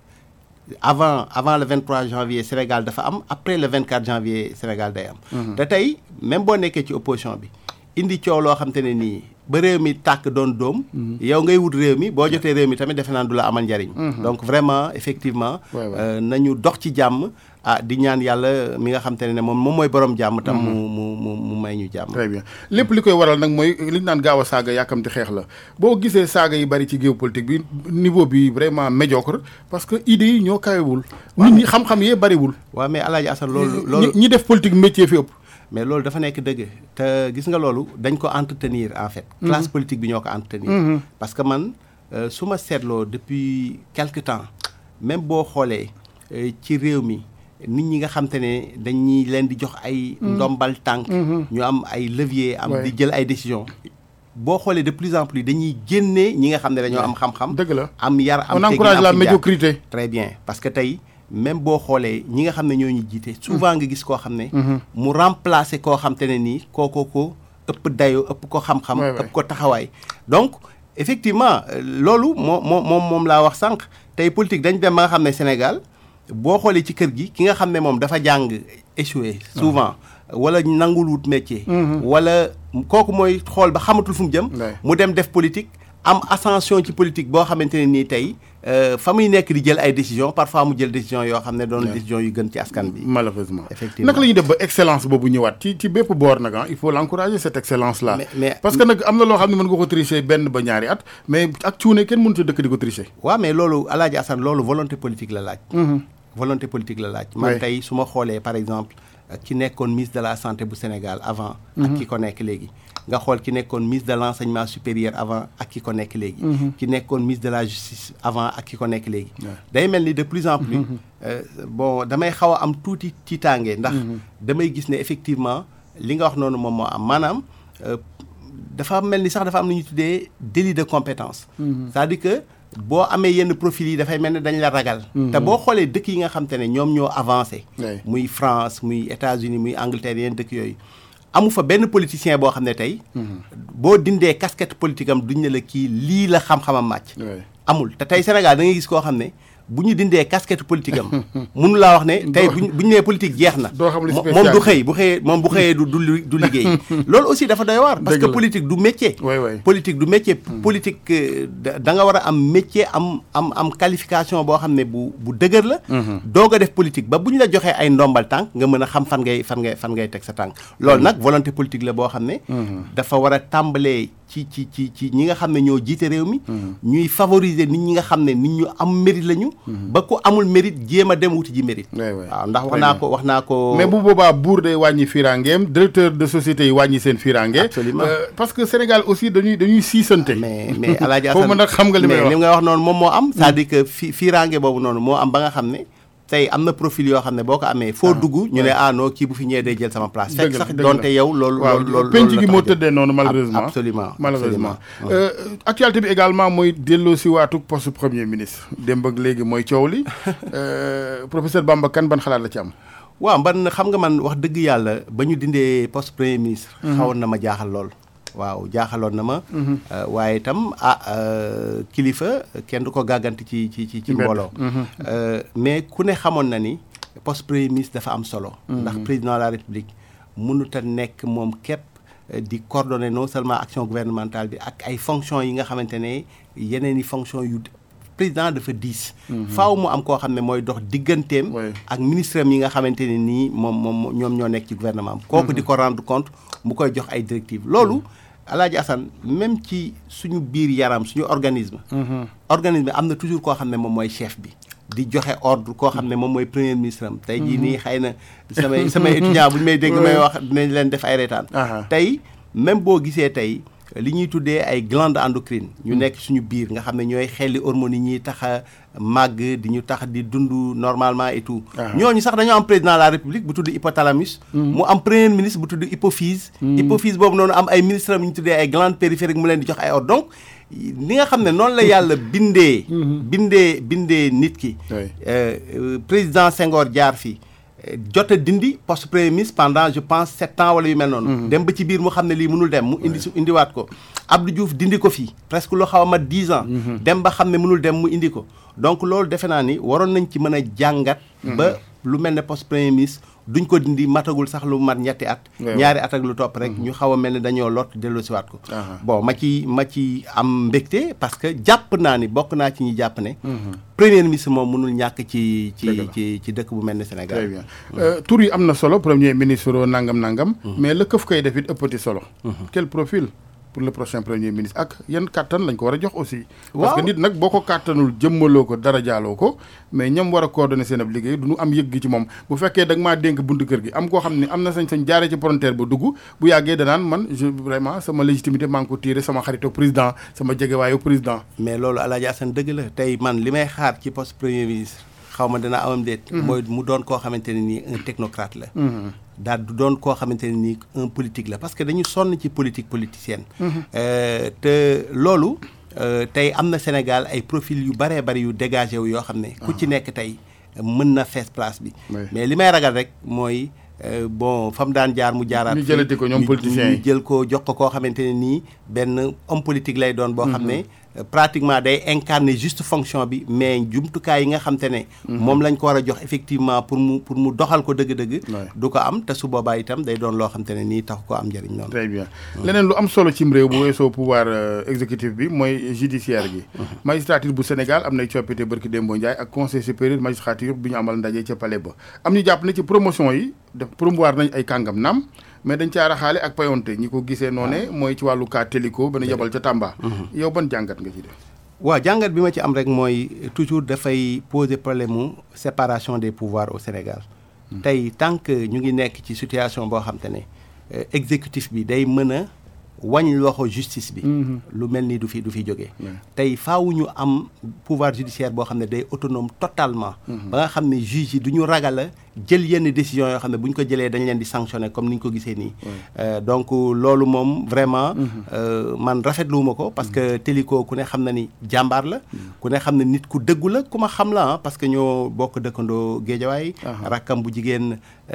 Speaker 3: avant avant le 23 janvier Sénégal dafa am après le 24 janvier Sénégal day am te tey même boo nekkee ci opposition bi indi coow loo xam te ne nii ba réew mi tàkk doon doom yow ngay wut réew mi boo jotee réew mi tamit defe naan du la amal njariñ donc vraiment effectivement
Speaker 2: Ouais, ouais.
Speaker 3: euh, nañu dox ci jàmm ah di ñaan yàlla mi nga xam te ne ne moom moom mooy borom jàmm tam mu mu mu mu may ñu jàmm
Speaker 2: très bien lépp li koy waral nag mooy li ñu naan gaaw a saaga yàkkamti xeex la boo gisee saaga yi bari ci géopolitique bi niveau bi vraiment médiocre parce que idées yi ñoo kawewul nit ñi xam-xam yee bariwul
Speaker 3: waaw mais Alaaji Assane loolu
Speaker 2: ñi
Speaker 3: loolu
Speaker 2: ñi def politique métier fi ëpp
Speaker 3: mais loolu dafa nekk dëgg te gis nga loolu dañ ko entretenir en fait classe politique bi ñoo ko entretenir parce que man euh, su ma seetloo depuis quelque temps même boo xoolee euh, ci réew mi nit ñi nga xam te ne dañuy leen di jox ay ndombal tànk ñu am ay levier am
Speaker 2: Ouais.
Speaker 3: di jël ay décision boo xoolee de plus en plus dañuy génnee ñi nga xam ne dañoo am xam-xam
Speaker 2: dëgg la
Speaker 3: am yar am
Speaker 2: on
Speaker 3: teggin,
Speaker 2: encourage
Speaker 3: am
Speaker 2: la
Speaker 3: fi jaar.
Speaker 2: médiocrité
Speaker 3: très bien parce que tey même boo xoolee ñi nga xam ne ñoo ñu jiite souvent nga gis koo xam ne mu remplacer koo xam te ne nii kooko ko ëpp dayoo ëpp ko xam-xam
Speaker 2: Ouais, ouais.
Speaker 3: ëpp ko taxawaay donc effectivement euh, loolu moo moo moom moom laa wax sànq tey politique dañ dem ba nga xam ne Sénégal boo xoolee ci kër gi ki nga xam ne moom dafa jàng échoué souvent wala nangul wut métier wala kooku mooy xool ba xamatul fu mu jëm
Speaker 2: Ouais.
Speaker 3: mu dem def politique am ascension ci politique boo xamante ne nii tey euh, fa muy nekk di jël ay décision parfois mu jël décision yoo xam ne doon décision yu gën ci askan bi
Speaker 2: malheureusement
Speaker 3: Effectivement.
Speaker 2: naka la ñuy def ba excellence boobu ñëwaat ci ci bépp boor nag ah il faut l'encourager cette excellence là
Speaker 3: Mais- mais-
Speaker 2: parce que nag am na loo xam ne mën nga ko tricher benn ba ñaari at mais ak cuune kenn mënut a dëkk di ko tricher
Speaker 3: waaw mais loolu Alaaji Assane loolu volonté politique la laaj volonté politique la laaj man
Speaker 2: Ouais.
Speaker 3: tey su ma xoolee par exemple euh, ki nekkoon ministre de la santé bu Sénégal avant ak ki ko nekk léegi nga xool ki nekkoon ministre de l'enseignement supérieur avant ak ki ko nekk léegi ki nekkoon ministre de la justice avant ak ki ko nekk léegi day mel ni de plus en plus euh, bon damay xaw a am tuuti tiitaange ndax damay gis ne effectivement li nga wax noonu moom moo am maanaam euh, dafa mel ni sax dafa am lu ñuy tuddee délit de compétence c'est-à-dire que boo amee yenn profil yi dafay mel ne dañ la ragal te boo xoolee dëkk yi nga xam te ne ñoom ñoo avancé
Speaker 2: Ouais.
Speaker 3: muy France muy États-Unis muy Angleterre yenn dëkk yooyu amu fa benn politicien boo xam ne tey boo dindee casquette politique am duñ ne la kii lii la xam-xamam màcc
Speaker 2: Ouais.
Speaker 3: amul te tey Sénégal da ngay gis koo xam ne bu ñu dindee casquette politique am mënu laa wax ne tey buñ bu ñu nee politique jeex na
Speaker 2: doo xam li
Speaker 3: mo-
Speaker 2: spécial
Speaker 3: moom du xëy bu xëyee moom bu xëyee du du li- du liggéey loolu aussi dafa doy waar parce
Speaker 2: Dëgg
Speaker 3: que
Speaker 2: la.
Speaker 3: politique du métier
Speaker 2: Ouais, ouais.
Speaker 3: politique du métier politique euh, da da nga war a am métier am am am qualification boo xam ne bu bu dëgër la doog a def politique ba bu ñu la joxee ay ndombal tànk nga mën a xam fan ngay fan ngay fan ngay teg sa tànk loolu nag volonté politique la boo xam ne dafa war a tàmbalee ci ci ci ci ñi nga xam ne ñoo jiite réew mi ñuy favoriser nit ñi nga xam ne nit ñu am mérite lañu ba ku amul mérite jéem a dem wuti ji mérite waaw ndax wax naa ko wax naa ko
Speaker 2: mais bu boobaa buur day wàññi firangeem directeur de société yi wàññi seen firange
Speaker 3: absolument
Speaker 2: parce que Sénégal aussi dañuy dañuy siisante
Speaker 3: mais mais Alaaji
Speaker 2: foofu nag xam nga li may
Speaker 3: mais
Speaker 2: wax
Speaker 3: li nga wax noonu moom moo am c'est-à-dire que fi firange boobu noonu moo am ba nga xam ne tey am na profil yoo xam ne boo ko amee foo dugg ñu ne ah non kii bu fi ñëwee day jël sama place fekk sax doonte yow loolu
Speaker 2: waaw
Speaker 3: loolu loolu
Speaker 2: penc gi moo tëddee noonu malheureusement
Speaker 3: absolument
Speaker 2: malheureusement actualité bi également mooy delloo si waatuk poste premier ministre démb ak léegi mooy coow li professeur Bamba Kane ban xalaat la ci am
Speaker 3: waaw man xam nga man wax dëgg yàlla ba ñu dindee poste premier ministre xawoon na ma jaaxal lool waaw jaaxaloon na ma waaye itam ah kilifa kenn du ko gàgganti ci ci ci ci mbooloo mais ku ne xamoon na ni poste premier ministre dafa am solo ndax président de la république mënut a nekk moom képp di coordonner non seulement action gouvernementale bi ak ay fonctions yi nga xamante ne yeneen i fonctions yu président dafa diis faaw mu am koo xam ne mooy dox digganteem ak ministre am yi nga xamante ne nii moom moom ñoom ñoo nekk ci gouvernement am kooku di ko rendre compte mu koy jox ay directives loolu Alaaji Assane même ci suñu biir yaram suñu organisme organisme am na toujours koo xam ne moom mooy chef bi di joxe ordre koo xam ne moom mooy premier ministre am tey jii nii xëy na samay samay étudiant bu ñu may dégg may wax dinañ leen def ay reetaan tey même boo gisee tey li ñuy tuddee ay glandes endocrines ñu nekk suñu biir nga xam ne ñooy xelli hormones yi ñuy tax a màgg di ñu tax di dund normalement et tout ñooñu sax dañoo am président de la république bu tudd hypothalamus mu am premier ministre bu tudd hypophyse hypophyse boobu noonu am ay ministre am ñu tuddee ay glandes périphériques mu leen di jox ay ordre donc li nga xam ne noonu la yàlla bindee bindee bindee nit ki président Senghor jaar fi jot a dindi poste premier ministre pendant je pense sept ans wala yu mel noonu dem ba ci biir mu xam ne lii mënul dem mu indi su indiwaat ko Abdou Diouf dindi ko fii presque lu xaw a mat dix ans dem ba xam ne mënul dem mu indi ko donc loolu defe naa ni waroon nañ ci mën a jàngat ba lu mel ne poste premier ministre duñ ko dindi matagul sax lu mat ñetti at ñaari at ak lu topp rek ñu xaw a mel ne dañoo lot delloosiwaat ko bon ma ci ma ci am mbégte parce que jàpp naa ni bokk naa ci ñi jàpp ne premier ministre moom mënul ñàkk ci ci ci ci dëkk bu mel ne Sénégal
Speaker 2: très bien tur yi am na solo premier ministre nangam nangam mais la këf koy def it ëppati solo quel profil pour le prochain premier ministre ak yan kàttan lañ ko war a jox aussi parce que nit nag boo ko kàttanul jëmmaloo ko dara jaaloo ko mais ñam war a coordonner seen ab liggéey du ñu am yëg gi ci moom bu fekkee da nga maa dénk buntu kër gi am koo xam ne am na sañ-sañ jaaree ci frontière ba dugg bu yàggee danaan man je vraiment sama légitimité maa ngi ko tiré sama xaritoo président sama jegewaayu président
Speaker 3: mais loolu Alaaji Assane dëgg la tey man li may xaar ci poste premier ministre xaw ma dina amam déet mooy mu doon koo xamante ne nii un technocrate la daal du doon koo xamante ne nii un politique la parce que dañu sonn ci politique politicienne te loolu tey am na Sénégal ay profil yu bëree bëri yu dégagé wu yoo xam ne ku ci nekk tey mën na fees place bi mais li may ragal rek mooy bon fa mu daan jaar mu jaaraat
Speaker 2: ñu jëlati ko ñoom politiciens yi
Speaker 3: ñu jël ko jox ko koo xamante ne nii benn homme politique lay doon boo xam ne pratiquement day incarner juste fonction bi mais jumtukaay yi nga xam te ne moom lañ ko war a jox effectivement pour mu pour mu doxal ko dëgg-dëgg du ko am te su boobaa itam day doon loo xam te ne nii tax ko am njëriñ noonu
Speaker 2: très bien leneen lu am solo cim réew bu weesoo pouvoir exécutif bi mooy judiciaire gi magistrature bu Sénégal am nay coppite barki Dembo Ndiaye ak conseil supérieur magistrature bi ñu amal ndaje ca palais ba am ñu jàpp ne ci promotion yi def promouvoir nañ ay kàngam naam mais dañ caa raxaale ak payonte ñi ko gisee noone mooy ci wàllu cas Téliko ba nu yebal ca Tamba yow ban jàngat nga ci def
Speaker 3: waaw jàngat bi ma ci am rek mooy toujours dafay poser problème mu séparation des pouvoirs au Sénégal tey tant que ñu ngi nekk ci situation boo xam te ne exécutif bi day mën a wañ loxo justice bi lu mel ni du fi du fi jógee tey faaw ñu am pouvoir judiciaire boo xam ne day autonome totalement ba nga xam ne juge yi du ñu ragal a jël yenn décision yoo xam ne bu ñu ko jëlee dañ leen di sanctionner comme ni ñu ko gisee nii donc loolu moom vraiment man rafetluwuma ko parce que Téliko ku ne xam na ni jàmbaar la ku ne xam ne nit ku dëggu la ku ma xam la parce que ñoo bokk dëkkandoo géejawaay rakkam bu jigéen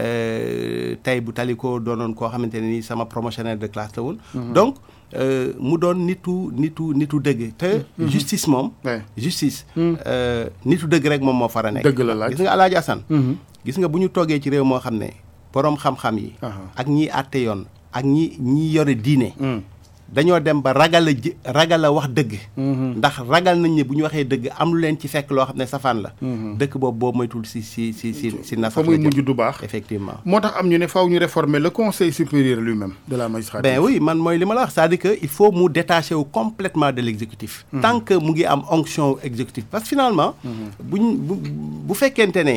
Speaker 3: tey bu Téliko doonoon koo xamante ne ni sama promotionnaire de classe la woon donc mu doon nitu nitu nitu dëgg te justice moom justice nitu dëgg rek moom moo fara nekk
Speaker 2: dëgg la laaj
Speaker 3: gis nga Alaaji Assane gis nga bu ñu toogee ci réew moo xam ne boroom xam-xam yi ak ñiy àtte yoon ak ñi ñi yore diine dañoo dem ba ragal a ji ragal a wax dëgg. ndax ragal nañ ne bu ñu waxee dëgg am lu leen ci fekk loo xam ne safaan la. dëkk boobu boobu moytul si si si si si na.
Speaker 2: fa muy mujj du baax
Speaker 3: effectivement.
Speaker 2: moo tax am ñu ne faaw ñu réformer le conseil supérieur lui-même de la magistrature.
Speaker 3: ben oui man mooy li ma la wax c'est-à-dire que il faut mu détacher wu complètement de l'exécutif. tant que mu ngi am onction exécutif parce que finalement. buñ bu bu fekkente ne.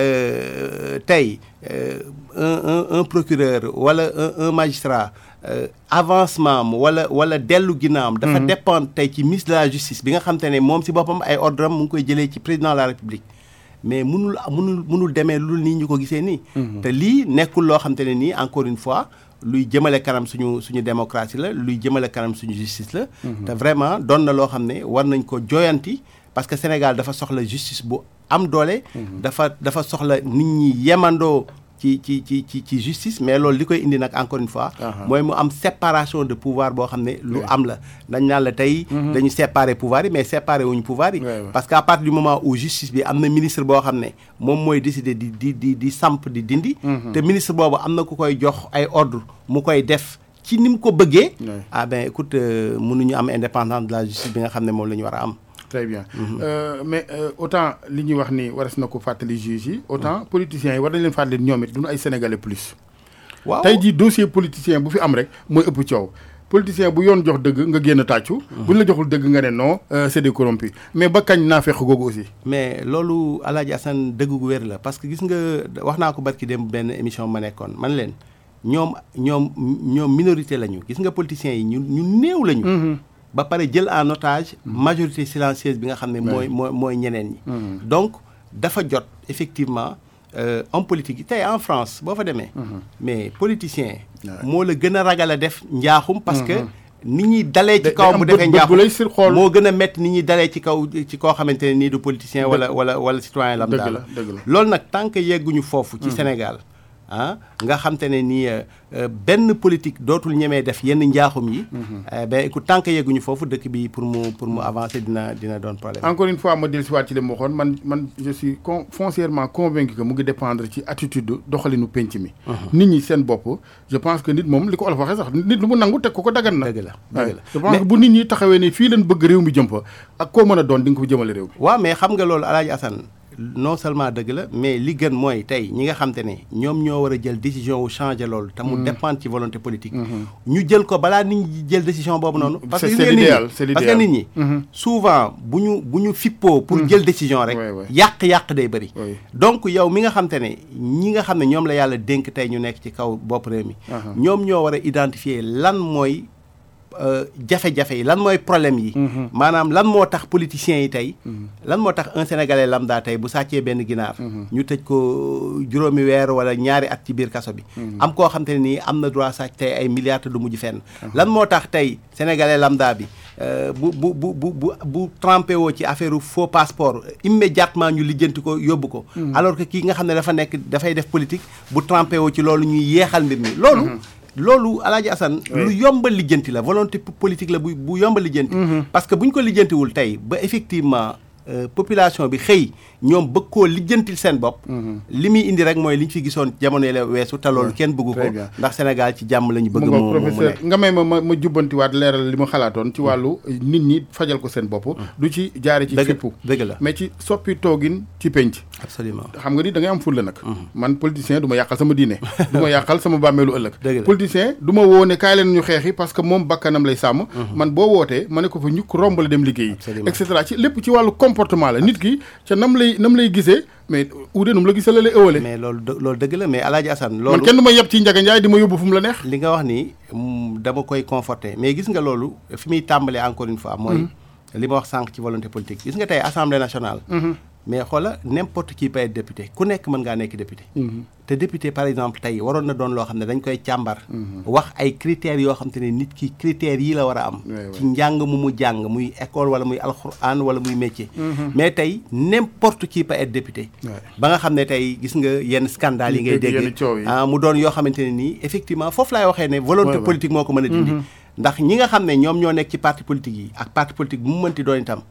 Speaker 3: tey un un un procureur wala un un magistrat avancement am wala wala dellu ginnaawam. dafa dépendre tey ci ministre de la justice bi nga xam te ne moom si boppam ay ordre am mu ngi koy jëlee ci président de la république. mais munul munul munul demee lu nii ñu ko gisee nii. te lii nekkul loo xam te ne nii encore une fois. luy jëmale kanam suñu suñu démocratie la luy jëmale kanam suñu justice la. te vraiment doon na loo xam ne war nañ ko joyanti parce que Sénégal dafa soxla justice bu am doole. dafa dafa soxla nit ñi yemandoo ci ci ci ci ci justice mais loolu li koy indi nag encore une fois. mooy mu am séparation de pouvoir boo xam ne lu am la. dañ naan la tey. dañu séparer pouvoir yi mais séparer wuñu pouvoir yi. parce que à partir du moment où justice bi am na ministre boo xam ne moom mooy décider di di di di samp di dindi. te ministre boobu am na ku koy jox ay ordre mu koy def ci ni mu ko bëggee. ah ben écoute mënuñu am indépendance de la justice bi nga xam ne moom la ñu war a am.
Speaker 2: très bien euh, mais euh, autant li ñuy wax ni waras na ko fàttali juge yi autant politiciens yi war nañ leen fàttali ñoom it duñu ay sénégalais plus.
Speaker 3: waaw
Speaker 2: tey jii dossier politicien bu fi am rek mooy ëpp coow. politicien bu yoon jox dëgg nga génn tàccu. bu ñu la joxul dëgg nga ne non c'est des corrompus mais ba kañ naa fekk googu aussi.
Speaker 3: mais loolu El Hadj Assane dëgg gu wér la parce que gis nga wax naa ko barki dem benn émission ma nekkoon man leen ñoom ñoom ñoom minorité lañu gis nga politiciens yi ñu ñu néew lañu. ba pare jël en otage majorité silencieuse bi nga xam ne mooy mooy mooy ñeneen ñi donc dafa jot effectivement homme politique yi tey en France boo fa demee mais politicien moo la gën a ragal a def njaaxum parce que nit ñi dalee ci kaw mu defee njaaxum moo gën a métti nit ñi dalee ci kaw ci koo xamante ne nii du politicien wala wala wala citoyen lambda la loolu nag tant que yegguñu foofu ci Sénégal ah nga xam te ne nii benn politique dootul ñemee def yenn njaaxum yi. ben écoute tant que yegguñu foofu dëkk bi pour mu pour mu avancer dina dina doon problème.
Speaker 2: encore une fois ma dellusiwaat ci li ma waxoon man man je suis con foncièrement convaincu que mu ngi dépendre ci attitude doxalinu penc mi. nit ñi seen bopp je pense que nit moom li ko olof waxee sax nit lu mu nangu teg ko ko dagan na.
Speaker 3: dëgg la dëgg la
Speaker 2: je pense que bu nit ñi taxawee ne fii leen bëgg réew mi jëm fa ak koo mën a doon di nga ko jëmale réew mi.
Speaker 3: waaw mais xam nga loolu El Hadj Assane non seulement dëgg la mais li gën mooy tey ñi nga xam te ne ñoom ñoo war a jël décision wu changer loolu te mu dépendre ci volonté politique ñu jël ko balaa nit ñi jël décision boobu noonu parce que
Speaker 2: c'est l'idéal c'est
Speaker 3: parce que nit ñi souvent bu ñu bu ñu fippoo pour jël décision rek yàq-yàq day bëri donc yow mi nga xam te ne ñi nga xam ne ñoom la yàlla dénk tey ñu nekk ci kaw bopp réew mi ñoom ñoo war a identifier lan mooy jafe-jafe yi lan mooy problème yi maanaam lan moo tax politiciens yi tey lan moo tax un sénégalais lambda tey bu sàccee benn ginaar ñu tëj ko juróomi weer wala ñaari at ci biir kaso bi am koo xam te ne nii am na droit sàcc tey ay milliards te du mujj fenn lan moo tax tey sénégalais lambda bi bu bu bu bu bu bu trempé woo ci affaire faux passeport immédiatement ñu lijjanti ko yóbbu ko alors que kii nga xam ne dafa nekk dafay def politique bu trempé woo ci loolu ñuy yeexal mbir mi loolu loolu Alaaji Assane lu yomba lijjanti la volonté politique la bu bu yomba lijjanti parce que bu ñu ko lijjantiwul tey ba effectivement population bi xëy ñoom bëgg koo lijjantil seen bopp li muy indi rek mooy li ñu fi gisoon jamono yi la weesu te loolu kenn bëggu ko ndax Sénégal ci jàmm la ñu bëgg mu
Speaker 2: professeur nga may ma ma ma jubbantiwaat leeral li ma xalaatoon ci wàllu nit ñi fajal ko seen bopp du ci jaare ci fippu
Speaker 3: dëgg la
Speaker 2: mais ci soppi toogin ci penc
Speaker 3: absolument
Speaker 2: xam nga ni da ngay am fulla nag man politicien du ma yàqal sama diine du ma yàqal sama bàmmeelu ëllëg politicien du ma woo ne kaay leen ñu xeexi parce que moom bakkanam lay sàmm man boo wootee ma ne ko fa ñukk romb la dem liggéeyi et cetera ci lépp ci wàllu comportement la nit ki ca nam lay nam lay gisee mais uude num la gisee la lay ëwale
Speaker 3: mais loolu loolu dëgg la mais Alaaji Assane loolu
Speaker 2: man kenn du ma yeb ci Njaga Njaay di ma yóbbu fu mu la neex
Speaker 3: li nga wax ni dama koy conforter mais gis nga loolu fi muy tàmbalee encore une fois mooy li ma wax sànq ci volonté politique gis nga tey assemblée nationale mais xoola n'importe qui peut être député ku nekk mën ngaa nekk député te député par exemple tey waroon na doon loo xam ne dañ koy càmbar wax ay critères yoo xam te ne nit ki critères yi la war a am ci njàng mu mu jàng muy école wala muy alxuraan wala muy métier mais tey n'importe qui peut être député ba nga xam ne tey gis nga yenn scandale yi ngay dégg ah mu doon yoo xamante ne nii effectivement foofu laay waxee ne volonté politique moo ko mën a dindi ndax ñi nga xam ne ñoom ñoo nekk ci parti politique yi ak parti politique bu mu mënti doon itam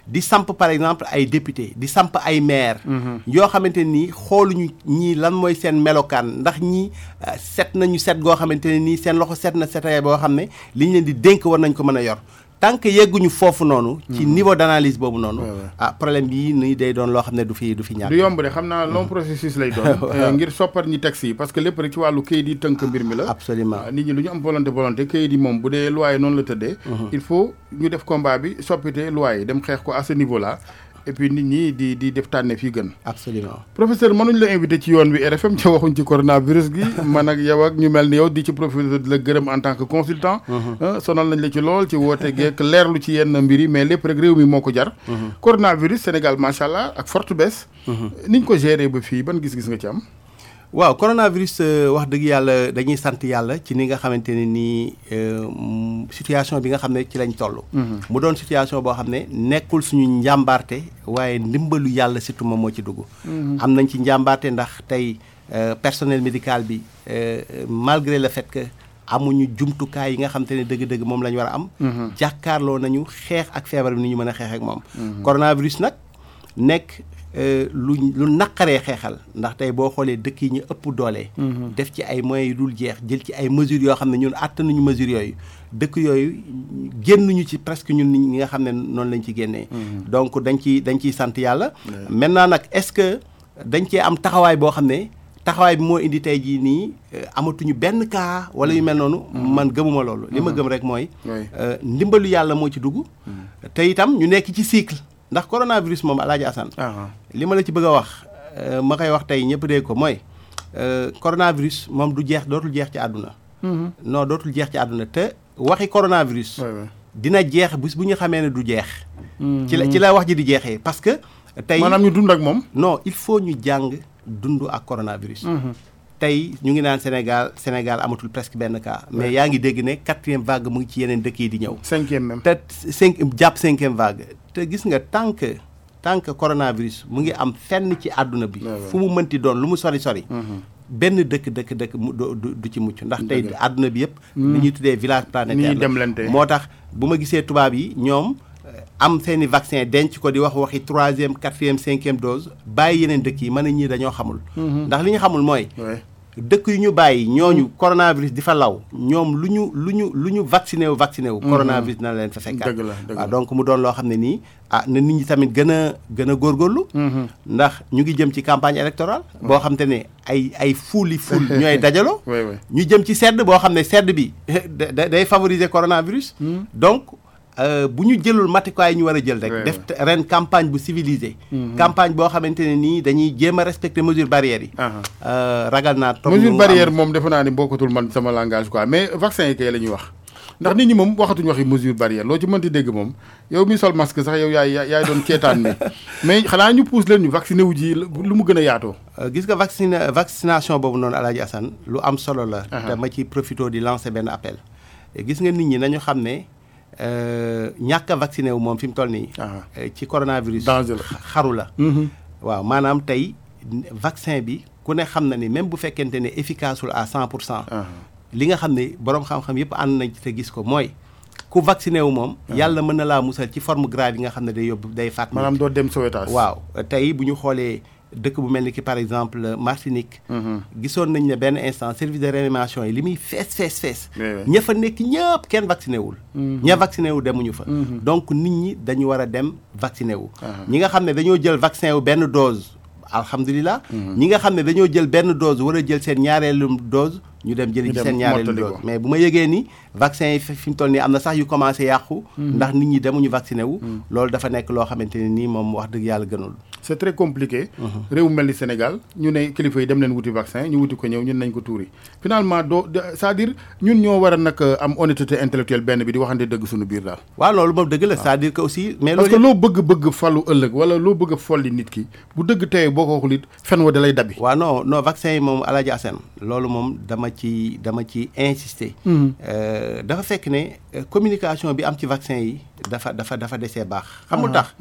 Speaker 3: di samp par exemple ay député di samp ay maire yoo xamante nii xooluñu ñii lan mooy seen melokaan ndax ñii set nañu set goo xamante ne nii seen loxo set na setaya boo xam ne li ñu leen di dénk war nañ ko mën a yor tant que yegguñu foofu noonu ci niveau d'analyse boobu noonu ah problème bi nii day doon loo xam ne du fi du fi ñàkk
Speaker 2: du yomb de xam naa long processus lay doon ngir soppar ñi texte yi parce que lépp rek ci wàllu kayit yi tënk mbir mi la
Speaker 3: absolument
Speaker 2: nit ñi lu ñu am volonté volonté kayit yi moom bu dee loi yi noonu la tëddee il faut ñu def combat bi soppite loi yi dem xeex ko à ce niveau là et puis nit ñi di di def tànne fii gën
Speaker 3: absolument
Speaker 2: professeur mënuñ la invité ci yoon wi RFM ca waxuñ ci coronavirus gi man ak yow ak ñu mel ni yow di ci professeur di la gërëm en tant que consultant sonal nañ la ci lool ci woote geek leerlu ci yenn mbir yi mais lépp rek réew mi moo ko jar coronavirus Sénégal macha allah ak forte baisse niñ ko géré ba fii ban gis-gis nga ci am
Speaker 3: waaw coronavirus wax dëgg yàlla dañuy sant yàlla ci ni nga xamante ne nii situation bi nga xam ne ci lañ toll. mu doon situation boo xam ne nekkul suñu njàmbaarte waaye ndimbalu yàlla surtout moom moo ci dugg. am nañ ci njàmbaarte ndax tey personnel médical bi malgré le fait que amuñu jumtukaay yi nga xamante ne dëgg-dëgg moom la ñu war a am. jàkkaarloo nañu xeex ak feebar bi ni ñu mën a xeex ak moom. coronavirus nag nekk. lu lu naqaree xeexal ndax tey boo xoolee dëkk yi ñu ëpp doole. def ci ay moyens yu dul jeex jël ci ay mesures yoo xam ne ñun àttanuñu mesures yooyu dëkk yooyu génnuñu ci presque ñun ñi nga xam ne noonu lañ ci génnee. donc dañ ciy dañ ciy sant yàlla. maintenant nag est-ce que dañ cee am taxawaay boo xam ne taxawaay bi moo indi tey jii nii amatuñu benn cas wala yu mel noonu. man gëmuma loolu. li ma gëm rek mooy. ndimbalu yàlla moo ci dugg. te itam ñu nekk ci cycle. ndax coronavirus moom Alaaji Assane li ma la ci bëgg a wax ma koy wax tey ñëpp dégg ko mooy coronavirus moom du jeex dootul jeex ci àdduna non dootul jeex ci àdduna te waxi coronavirus dina jeex bis bu ñu xamee ne du jeex ci la ci la wax ji di jeexee parce que tey
Speaker 2: maanaam ñu dund ak moom
Speaker 3: non il faut ñu jàng dund ak coronavirus tey ñu ngi naan Sénégal Sénégal amatul presque benn cas mais yaa ngi dégg ne quatrième vague mu ngi ci yeneen dëkk yi di ñëw
Speaker 2: cinquième même
Speaker 3: te cinq jàpp cinquième vague te gis nga tant que tant que coronavirus mu ngi am fenn ci àdduna bi fu mu mënti doon lu mu sori sori benn dëkk dëkk dëkk mu du ci mucc ndax tey àdduna bi yëpp li ñuy tuddee village planétaire moo tax bu ma gisee tubaab yi ñoom am seeni vaccin denc ko di wax waxi troisième quatrième cinquième dose bàyyi yeneen dëkk yi mën a ñii dañoo xamul ndax li ñu xamul mooy dëkk yu ñu bàyyi ñooñu coronavirus di fa law ñoom lu ñu lu ñu lu ñu vacciné wu vacciné wu coronavirus na leen fa fekkaat waaw donc mu doon loo xam ne nii ah na nit ñi tamit gën a gën a góorgóorlu ndax ñu ngi jëm ci campagne électorale boo xam te ne ay ay fuuli fuul ñooy dajaloo ñu jëm ci sedd boo xam ne sedd bi day favoriser coronavirus donc bu ñu jëlul matukaay ñu war a jël rek def ren campagne bu civilisée campagne boo xamante ne nii dañuy jéem a respecter mesures barrières yi ragal naa toog
Speaker 2: mesure barrière moom defe naa ni bokkatul man sama langage quoi mais vaccin yi kay la ñuy wax ndax nit ñi moom waxatuñu waxi mesure barrière loo ci mënti dégg moom yow mi sol masque sax yow yaay yaay doon ceetaan mi mais xanaa ñu pousse leen ñu vacciné wu ji lu mu gën a yaatoo
Speaker 3: gis nga vaccine vaccination boobu noonu Alaaji Assane lu am solo la te ma ci profité di lancer benn appel gis nga nit ñi nañu xam ne ñàkk a vacciné wu moom fi mu toll nii. ci coronavirus. xaru la. waaw maanaam tey vaccin bi ku ne xam na ni même bu fekkente ne efficace à cent pour cent. li nga xam ne boroom xam-xam yëpp ànd nañ te gis ko mooy ku vacciné wu moom. yàlla mën na laa musal ci forme grave yi nga xam ne day yóbbu day faat.
Speaker 2: maanaam doo dem sauvetage.
Speaker 3: waaw tey bu ñu xoolee. dëkk bu mel ni ki par exemple Martinique. gisoon nañ ne benn instant service de réanimation yi li muy fees fees fees. ña fa nekk ñëpp kenn vacciné wul. ña vacciné wu demuñu fa. donc nit ñi dañu war a dem vacciné wu. ñi nga xam ne dañoo jël vaccin wu benn dose alhamdulilah. ñi nga xam ne dañoo jël benn dose war a jël seen ñaareelu dose. ñu dem jëli ci seen ñaareelu dose mais bu ma yëgee ni vaccin yi fi mu toll nii am na sax yu commencé yàqu. ndax nit ñi demuñu vacciné wu. loolu dafa nekk loo xamante ne nii moom wax dëgg yàlla gënul.
Speaker 2: c'est très compliqué. réew mel ni Sénégal ñu ne kilifa yi dem leen wuti vaccin ñu wuti ko ñëw ñun nañ ko tuuri finalement doo c'est-à-dire ñun ñoo war a nag am honnêteté intellectuelle benn bi di waxante dëgg suñu biir daal.
Speaker 3: waaw loolu moom dëgg la c'est-à-dire que aussi. mais
Speaker 2: parce que loo bëgg bëgg falu ëllëg wala loo bëgg a folli nit ki bu dëgg tey boo ko waxul it fen wa da lay dabi.
Speaker 3: waaw non non vaccin yi moom Alaaji Assane loolu moom dama ci dama ci insister. dafa fekk ne communication bi am ci vaccin yi dafa dafa dafa desee baax. xam nga tax.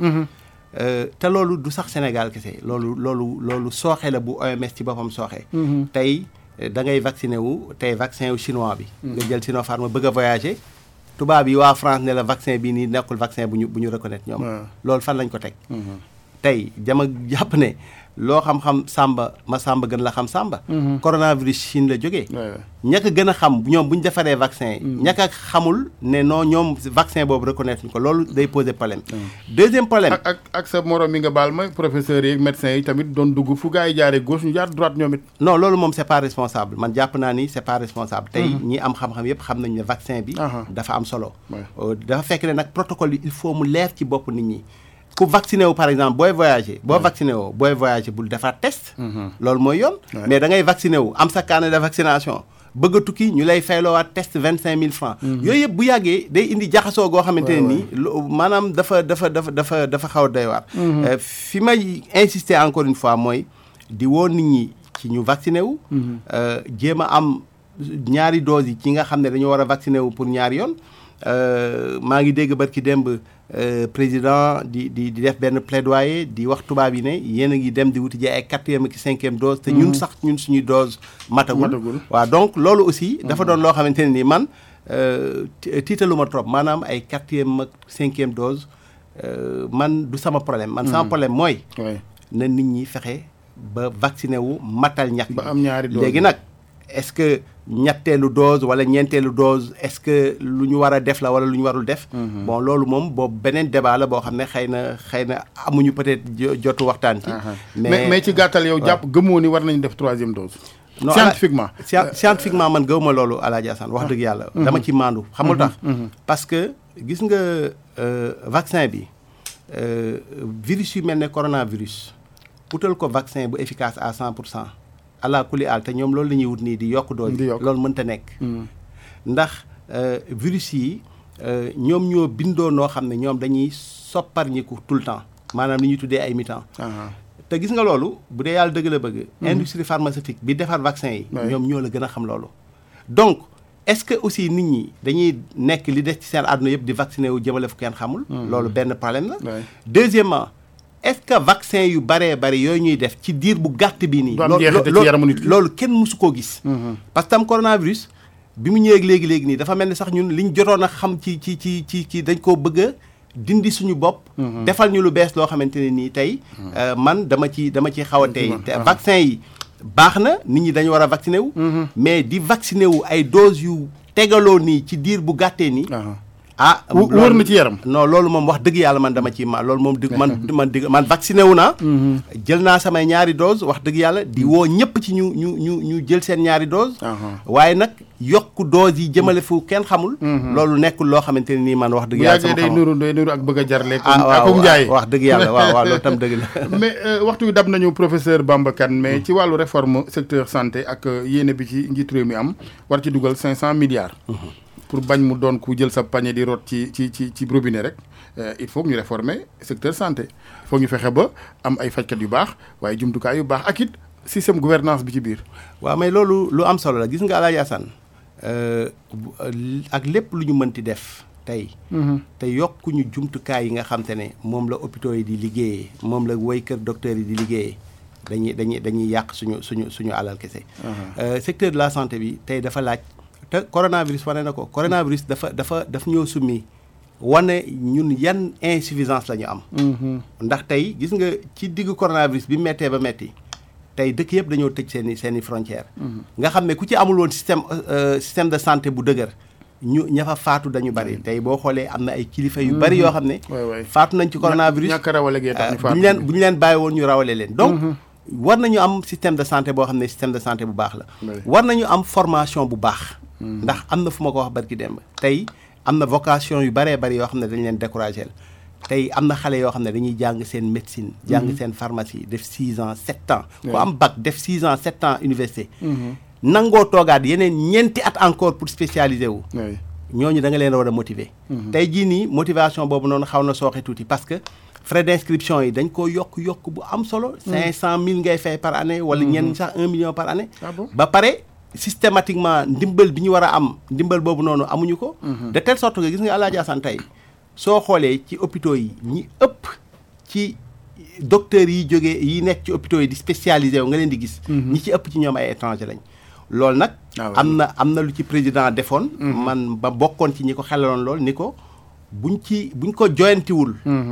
Speaker 3: te loolu du sax Sénégal kese loolu loolu loolu sooxe la bu OMS ci boppam sooxe. tey da ngay vacciné wu tey vaccin wu chinois bi. nga jël Sinopharm bëgg a voyager tubaab yi waa France ne la vaccin bii nii nekkul vaccin bu ñu bu ñu reconnaître ñoom loolu fan lañ ko teg tey jama jàpp ne loo xam-xam sàmba ma sàmba gën la xam sàmba coronavirus Chine la jógee ña ko gën a xam ñoom bu ñu defaree vaccin yi ña ko xamul ne non ñoom vaccin boobu reconnaître ñu ko loolu day poser problème deuxième problème
Speaker 2: ak ak ak sa morom mi nga baal ma professeurs yi médecins yi tamit doon dugg fu gars yi jaaree gauche ñu jaar droite ñoom it
Speaker 3: non loolu moom c'est pas responsable man jàpp naa ni c'est pas responsable tey ñi am xam-xam yépp xam nañ ne vaccin bi dafa am solo dafa fekk ne nag protocole yi il faut mu leer ci bopp nit ñi ku vacciné wu par exemple booy voyager boo vacciné woo booy voyager bul defar test loolu mooy yoon mais da ngay vacciné wu am sa carnet de vaccination bëgg a tukki ñu lay fayloowaat test vingt cinq mille francs yooyu yëpp bu yàggee day indi jaxasoo goo xamante ne nii maanaam dafa dafa dafa dafa dafa xaw a doy waar fi may insister encore une fois mooy di woo nit ñi ci ñu vacciné wu jéem a am ñaari doses yi ci nga xam ne dañoo war a vacciné wu pour ñaari yoon maa ngi dégg barki démb président di di di def benn plaidoyer di wax tubaab yi ne yéen a ngi dem di wuti ji ay quatrième ak cinquième dose te ñun sax ñun suñuy dose matagul waaw donc loolu aussi dafa doon loo xamante ne ni man tiitaluma trop maanaam ay quatrième ak cinquième dose man du sama problème man sama problème mooy na nit ñi fexe ba vacciné wu matal ñax
Speaker 2: ba am ñaari dose
Speaker 3: léegi nag est-ce que ñetteelu dose wala ñeenteelu dose est-ce que lu ñu war a def la wala lu ñu warul def. bon loolu moom boobu beneen débat la boo xam ne xëy na xëy na amuñu peut-être jotu waxtaan ci.
Speaker 2: mais mais ci gàttal yow jàpp gëmoo ni war nañu def troisième dose.
Speaker 3: non
Speaker 2: scientifiquement.
Speaker 3: scientifiquement man gëwuma loolu Alaaji Assane wax dëgg yàlla. dama ci maandu xamul tax. parce que gis nga vaccin bi virus yu mel ne coronavirus utal ko vaccin bu efficace à 100 pour cent. ala kuli al te ñoom loolu la ñuy wut nii di yokk dose loolu mënta nekk ndax virus yi ñoom ñoo bindoo noo xam ne ñoom dañuy sopparñiku tout le temps maanaam li ñuy tuddee ay mutant te gis nga loolu bu dee yàlla dëgg la bëgg industrie pharmaceutique bi defar vaccin yi ñoom ñoo la gën a xam loolu donc est-ce que aussi nit ñi dañuy nekk li des ci seen àdduna yëpp di vacciner wu jëmale fu kenn xamul loolu benn problème la deuxièmement est-ce que vaccin yu baree bari yooyu ñuy def ci diir bu gàtt bi nii. loolu kenn mësu koo gis. parce que tam coronavirus bi mu ñëwee léegi léegi nii dafa mel ni sax ñun liñ jotoon a xam ci ci ci ci ci dañ koo bëgg a dindi suñu bopp. defal ñu lu bees loo xamante ne nii tey. man dama ci dama ci xaw a tey te vaccin yi baax na nit ñi dañu war a vacciner wu. mais di vacciner wu ay doses yu tegaloo nii ci diir bu gàttee nii. ah
Speaker 2: wóor na ci yaram.
Speaker 3: non loolu moom wax dëgg yàlla man dama ci ma loolu moom di man man di man vacciné wu naa. jël naa samay ñaari dose wax dëgg yàlla di woo ñëpp ci ñu ñu ñu ñu jël seen ñaari dose waaye nag yokk dose yi jëmale fu kenn xamul. loolu nekkul loo xamante ne nii man wax dëgg yàlla.
Speaker 2: sama day nuru day nuru ak bëgg a jarle.
Speaker 3: ah waaw
Speaker 2: njaay
Speaker 3: wax dëgg yàlla waaw waaw loolu tam dëgg la.
Speaker 2: mais waxtu wi dab nañu professeur Bamba Kane mais ci wàllu réforme secteur santé ak yéene bi ci njiit réew mi am war ci dugal 500 milliards. pour bañ mu doon ku jël sa panier di root ci ci ci ci robinet rek il faut ñu réformer secteur santé il faut ñu fexe ba am ay fajkat yu baax waaye jumtukaay yu baax ak it système gouvernance bi ci biir.
Speaker 3: waaw mais loolu lu am solo la gis nga Alaaji Assane ak lépp lu ñu mënti def tey. te yokkuñu jumtukaay yi nga xam te ne moom la hôpitaux yi di liggéeyee moom la woy kër docteur yi di liggéeyee dañuy dañuy dañuy yàq suñu suñu suñu alal kese. secteur de la santé bi tey dafa laaj. te coronavirus wane na ko coronavirus dafa dafa daf ñoo summi wane ñun yan insuffisance la ñu am. ndax tey gis nga ci diggu coronavirus bi mettee ba metti tey dëkk yëpp dañoo tëj seen i seen i frontières. nga xam ne ku ci amul woon système système de santé bu dëgër ñu ña fa faatu dañu bari tey boo xoolee am na ay kilifa yu bari yoo xam ne. faatu nañ ci coronavirus.
Speaker 2: ñàkk rawale gee tax ñu faatu
Speaker 3: bu ñu leen bu ñu leen bàyyi woon ñu rawale leen donc. war nañu am système de santé boo xam ne système de santé bu baax la. war nañu am formation bu baax. ndax am na fu ma ko wax barki demb tey am na vocation yu baree bari yoo xam ne dañ leen découragé tey am na xale yoo xam ne dañuy jàng seen médecine. jàng seen pharmacie def 6 ans 7 ans. ku am bac def 6 ans 7 ans université. nangoo toogaat yeneen ñeenti at encore pour spécialiser wu. ñooñu da nga leen war a motiver. tey jii nii motivation boobu noonu xaw na sooxe tuuti parce que. frais d'inscription yi dañ ko yokk yokk bu am solo. 500000 ngay fay par année. wala ñenn sax 1 million par année. ba pare systématiquement ndimbal bi ñu war a am ndimbal boobu noonu amuñu ko. de telle sorte que gis nga Alaaji Assane tey soo xoolee ci hôpitaux yi ñi ëpp ci docteurs yi jógee yi nekk ci hôpitaux yi di spécialisé wu nga leen di gis. ñi ci ëpp ci ñoom ay étranger lañ. loolu nag
Speaker 2: Ah, ouais.
Speaker 3: am na am na lu ci président defoon man ba bokkoon ci ñi ko xelaloon lool ni ko buñ ci buñ ko joyantiwul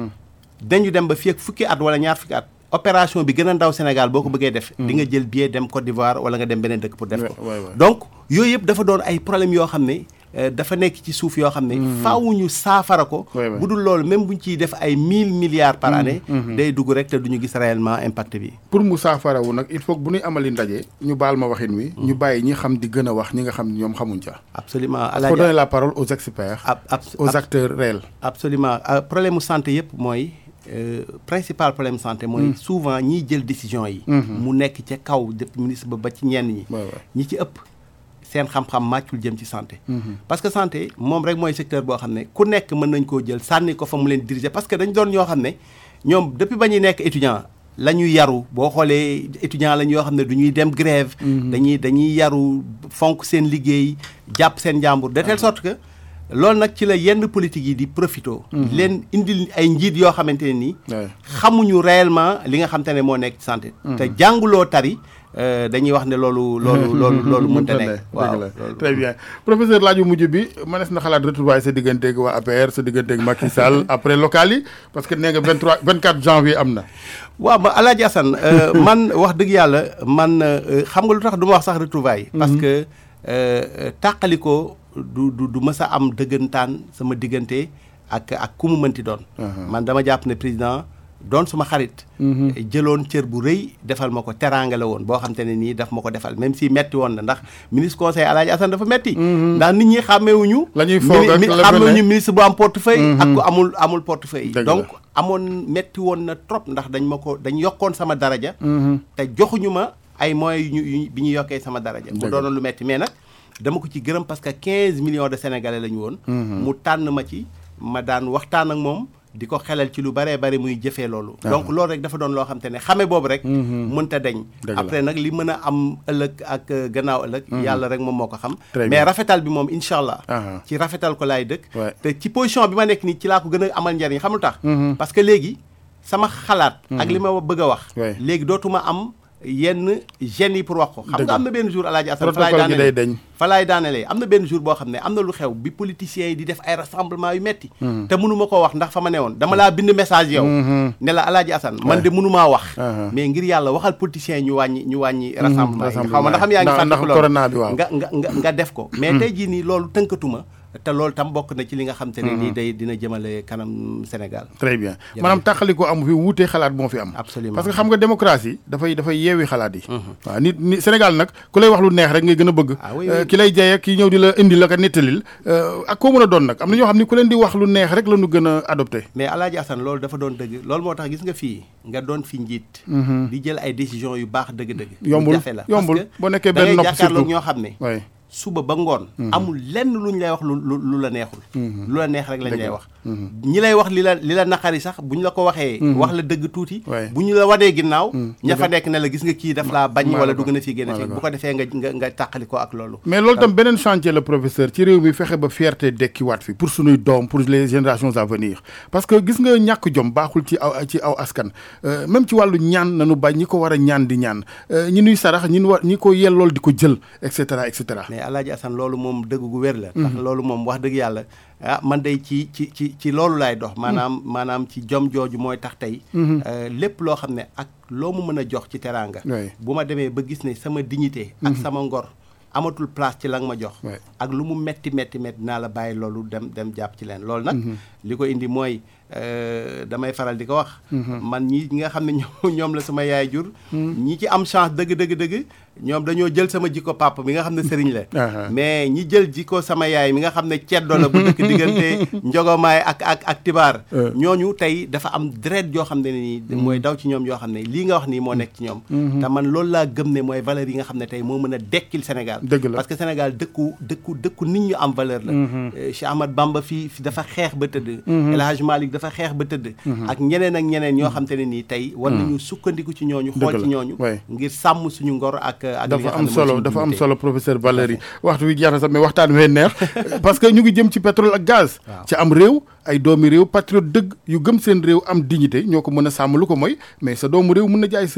Speaker 3: dañu dem ba fii ak fukki at wala ñaar fukki at opération bi gën a ndaw Sénégal boo ko bëggee def di nga jël billet dem Côte d'Ivoire wala nga dem beneen dëkk pour def ko
Speaker 2: Ouais, ouais, ouais.
Speaker 3: donc yooyu yëpp dafa doon ay problèmes yoo xam ne euh, dafa nekk ci suuf yoo xam ne faaw ñu saafara ko
Speaker 2: Ouais, ouais.
Speaker 3: bu dul loolu même buñ ciy def ay mille milliards par année day dugg rek te duñu gis réellement impact bi
Speaker 2: pour mu saafarawu nag il faut que bu ñuy amali ndaje ñu baal ma waxin wi ñu bàyyi ñi xam di gën a wax ñi nga xam ne ñoom xamuñ ca
Speaker 3: absolument
Speaker 2: il faut donner la parole aux experts
Speaker 3: ab ab
Speaker 2: aux acteurs réels
Speaker 3: absolument Euh, problème mu santé yëpp mooy euh, principal problème santé mooy souvent ñiy jël décision yi mu nekk ca kaw depuis ministre ba ba ci ñenn ñi
Speaker 2: Ouais, ouais.
Speaker 3: ñi ci ëpp seen xam-xam màccul jëm ci santé parce que santé moom rek mooy secteur boo xam ne ku nekk mën nañ koo jël sànni ko fa mu leen diriger parce que dañ doon ñoo xam ne ñoom depuis ba ñuy nekk étudiant la ñuy yaru boo xoolee étudiant lañ yoo xam ne du ñuy dem grève dañuy dañuy yaru fonk seen liggéey jàpp seen njàmbur de telle sorte que loolu nag ci la yenn politique yi di profito leen indil ay njiit yoo xamante ne nii
Speaker 2: Ouais.
Speaker 3: xamuñu réellement li nga xamante ne moo nekk ci santé te jànguloo tari euh, dañuy wax ne loolu loolu loolu loolu mënta nekk waaw
Speaker 2: la
Speaker 3: loolu-
Speaker 2: très bien professeur laaju mujj bi mënees na xalaat retrouvaille sa digganteeg waa APR sa digganteeg Macky Sall après local yi parce que nee nga 23 24 janvier am na
Speaker 3: waaw ma Alaaji Assane euh, man wax dëgg yàlla man euh, xam nga lu tax du ma wax sax retrouvailles parce que euh, tàqalikoo du du du mës a am dëggantaan sama diggante ak ak ku mu mënti doon man dama jàpp ne président doon suma xarit jëloon cër bu rëy defal ma ko teraanga la woon boo xam te ne nii daf ma ko defal même si metti woon na ndax ministre conseil Alaaji Assane dafa metti ndax nit ñi xàmmeewuñu
Speaker 2: La ñuy foog ak
Speaker 3: mi-
Speaker 2: la
Speaker 3: xàmmeewuñu
Speaker 2: beneen.
Speaker 3: ministre bu am portefeuille ak ku amul amul portefeuille
Speaker 2: Dëgg la.
Speaker 3: donc amoon metti woon na trop ndax dañ ma ko dañ yokkoon sama daraja te joxuñu ma ay moyens yu ñu yu ñu- bi ñu yokkee sama daraja mu
Speaker 2: Dëgg la.
Speaker 3: doonoon lu metti mais nag dama ko ci gërëm parce que 15 millions de sénégalais la ñu woon mu tànn ma ci ma daan waxtaan ak moom di ko xelal ci lu baree bari muy jëfee loolu donc loolu rek dafa doon loo xam te ne xame boobu rek mënta deñ
Speaker 2: Dëgg la.
Speaker 3: après nag li mën a am ëllëg ak euh, gannaaw ëllëg yàlla rek moom moo ko xam
Speaker 2: Très
Speaker 3: mais
Speaker 2: bien.
Speaker 3: rafetal bi moom incha allah
Speaker 2: Ah.
Speaker 3: ci rafetal ko laay dëkk
Speaker 2: Ouais.
Speaker 3: te ci position bi ma nekk nii ci laa ko gën a amal njariñ xam lu tax parce que léegi sama xalaat ak li ma bëgg a wax
Speaker 2: Ouais.
Speaker 3: léegi dootuma am yenn gêne yi pour wax ko xam
Speaker 2: Dëgg.
Speaker 3: nga am na benn jour alaaji Assane fa laay
Speaker 2: protocole gi day
Speaker 3: daanelee
Speaker 2: deñ
Speaker 3: fa laay daanelee am na benn jour boo xam ne am na lu xew bi politiciens yi di def ay rassemblement yu metti te mënuma koo wax ndax fa ma ne woon dama laa bind message yow ne la alaaji Assane man de mënumaa wax
Speaker 2: Uh-huh.
Speaker 3: mais ngir yàlla waxal politiciens yi ñu wàññi ñu wàññi rassemblement yi xaw ma ndax xam yaa ngi
Speaker 2: ndax- ndax
Speaker 3: fàttaliku loolu
Speaker 2: corona bi waaw.
Speaker 3: nga nga nga nga def ko mais tey jii nii loolu tënkatuma te loolu tam bokk na ci li nga xam te ne nii day dina jëmale kanam Sénégal
Speaker 2: très bien maanaam tàqali ko amu fi wuutee xalaat moo fi am
Speaker 3: Absolument.
Speaker 2: parce que xam nga démocratie dafay dafay yeewi xalaat yi waaw nit ni Sénégal nag ku lay wax lu neex rek ngay gën a bëgg
Speaker 3: Ah oui,
Speaker 2: Euh,
Speaker 3: oui.
Speaker 2: ki lay jaye ki ñëw di la indi la ka nettalil euh, ak koo mën a doon nag am na ñoo xam ni ku leen di wax lu neex rek la ñu gën a adopté
Speaker 3: mais Alaaji Assane loolu dafa doon dëgg loolu moo tax gis nga fii nga doon fi njiit di jël ay décision yu baax dëgg-dëgg lu
Speaker 2: Yombul,
Speaker 3: jafe la
Speaker 2: yombul.
Speaker 3: parce que
Speaker 2: Boo nekkee
Speaker 3: da
Speaker 2: benn
Speaker 3: ngay
Speaker 2: nopp
Speaker 3: jàkkaarloog
Speaker 2: surtout.
Speaker 3: ñoo xam ne
Speaker 2: oui
Speaker 3: suba ba ngoon amul lenn lu ñu lay wax lu lu lu la neexul lu la neex rek lañ lay wax ñi lay wax li la li la naqari sax bu ñu la ko waxee wax la dëgg tuuti
Speaker 2: Ouais.
Speaker 3: bu ñu la wadee ginnaaw ña fa nekk ne la gis nga kii daf laa bañ
Speaker 2: maa
Speaker 3: wala
Speaker 2: la ko-
Speaker 3: dugg na fii génn
Speaker 2: maa la
Speaker 3: fii
Speaker 2: ko-
Speaker 3: bu ko defee nga nga nga tàqali ko ak loolu
Speaker 2: mais loolu tam beneen chantier la professeur ci réew mi fexe ba fierté dekkiwaat fi pour sunuy doom pour les générations à venir parce que gis nga ñàkk jom baaxul ci aw ci aw askan Euh, même ci wàllu ñaan nanu bañ ñi ko war a ñaan di ñaan Euh, ñi nuy sarax ñi nu war ñi ko yellool di ko jël et cetera et cetera
Speaker 3: mais Alaaji Assane loolu moom dëgg gu wér la ndax loolu moom wax dëgg yàlla ah man day ci ci ci ci loolu laay dox maanaam maanaam ci jom jooju mooy tax tey euh, lépp loo xam ne ak loo mu mën a jox ci teraanga
Speaker 2: Oui.
Speaker 3: bu ma demee ba gis ne sama dignité ak sama ngor amatul place ci la nga ma jox
Speaker 2: Oui.
Speaker 3: ak lu mu metti metti metti naa la bàyyi loolu dem dem jàpp ci leen loolu nag li ko indi mooy euh, damay faral di ko wax man ñi ñi nga xam ne ñoom ñoom la sama yaay jur ñi ci am chance dëgg dëgg dëgg ñoom dañoo jël sama jikko papa mi nga xam ne sëriñ la
Speaker 2: Aha.
Speaker 3: mais ñi jël jikko sama yaay mi nga xam ne ceddo la bu dëkk diggante njogomaay ak ak ak tibaar
Speaker 2: Euh.
Speaker 3: ñooñu tey dafa am deret yoo xam ne nii mooy daw ci ñoom yoo xam ne lii nga wax nii moo nekk ci ñoom te man loolu laa gëm ne mooy valeur yi nga xam ne tey moo mën a dekkil Sénégal
Speaker 2: Dëgg la.
Speaker 3: parce que Sénégal dëkku dëkku dëkku nit ñu am valeur la Euh, Cheikh Ahmad Bamba fii fi dafa xeex ba tëdd El Hadj Malick dafa xeex ba tëdd ak ñeneen ak ñeneen ñoo xam te ne nii tey war nañu sukkandiku ci ñooñu xool
Speaker 2: Dëgg
Speaker 3: ci
Speaker 2: la.
Speaker 3: ñooñu
Speaker 2: Ouais.
Speaker 3: ngir sàmm suñu ngor ak ak li nga
Speaker 2: dafa
Speaker 3: xam
Speaker 2: am
Speaker 3: ne mooy
Speaker 2: solo
Speaker 3: suñu
Speaker 2: dafa am
Speaker 3: dignité.
Speaker 2: solo professeur Valérie waxtu wi jeex na sax mais waxtaan wee neex parce que ñu ngi jëm ci pétrole ak gaz
Speaker 3: Waaw.
Speaker 2: ci am réew ay doomi réew patriote dëgg yu gëm seen réew am dignité ñoo ko mën a sàmm lu ko mooy mais sa doomu réew mën na jaay sa réew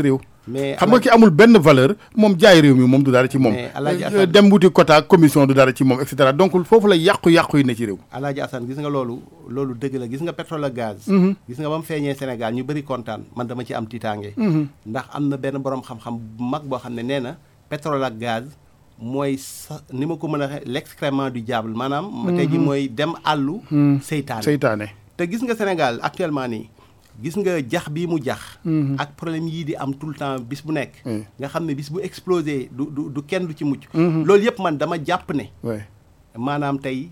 Speaker 3: mais
Speaker 2: xam nga ki amul benn valeur moom jaay réew mi moom du dara ci moom
Speaker 3: Mais Alaaji Assane-
Speaker 2: dem wuti quota commission du dara ci moom et cetera donc foofu la yàqu-yàqu yi ne ci réew
Speaker 3: Alaaji Assane gis nga loolu loolu dëgg la gis nga pétrole ak gaz gis nga ba mu feeñee Sénégal ñu bëri kontaan man dama ci am tiitaange ndax am na benn borom xam-xam bu mag boo xam ne nee na pétrole ak gaz mooy sa ni ma ko mën a waxee l'excrément du diable maanaam tey ji mooy dem àllu seytaane
Speaker 2: seytaane
Speaker 3: te gis nga Sénégal actuellement nii gis nga jax bii mu jax ak problème yii di am tout le temps bis bu nekk
Speaker 2: Oui.
Speaker 3: nga xam ne bis bu explosé du du du kenn du ci mucc loolu yëpp man dama jàpp ne
Speaker 2: ouais.
Speaker 3: maanaam tey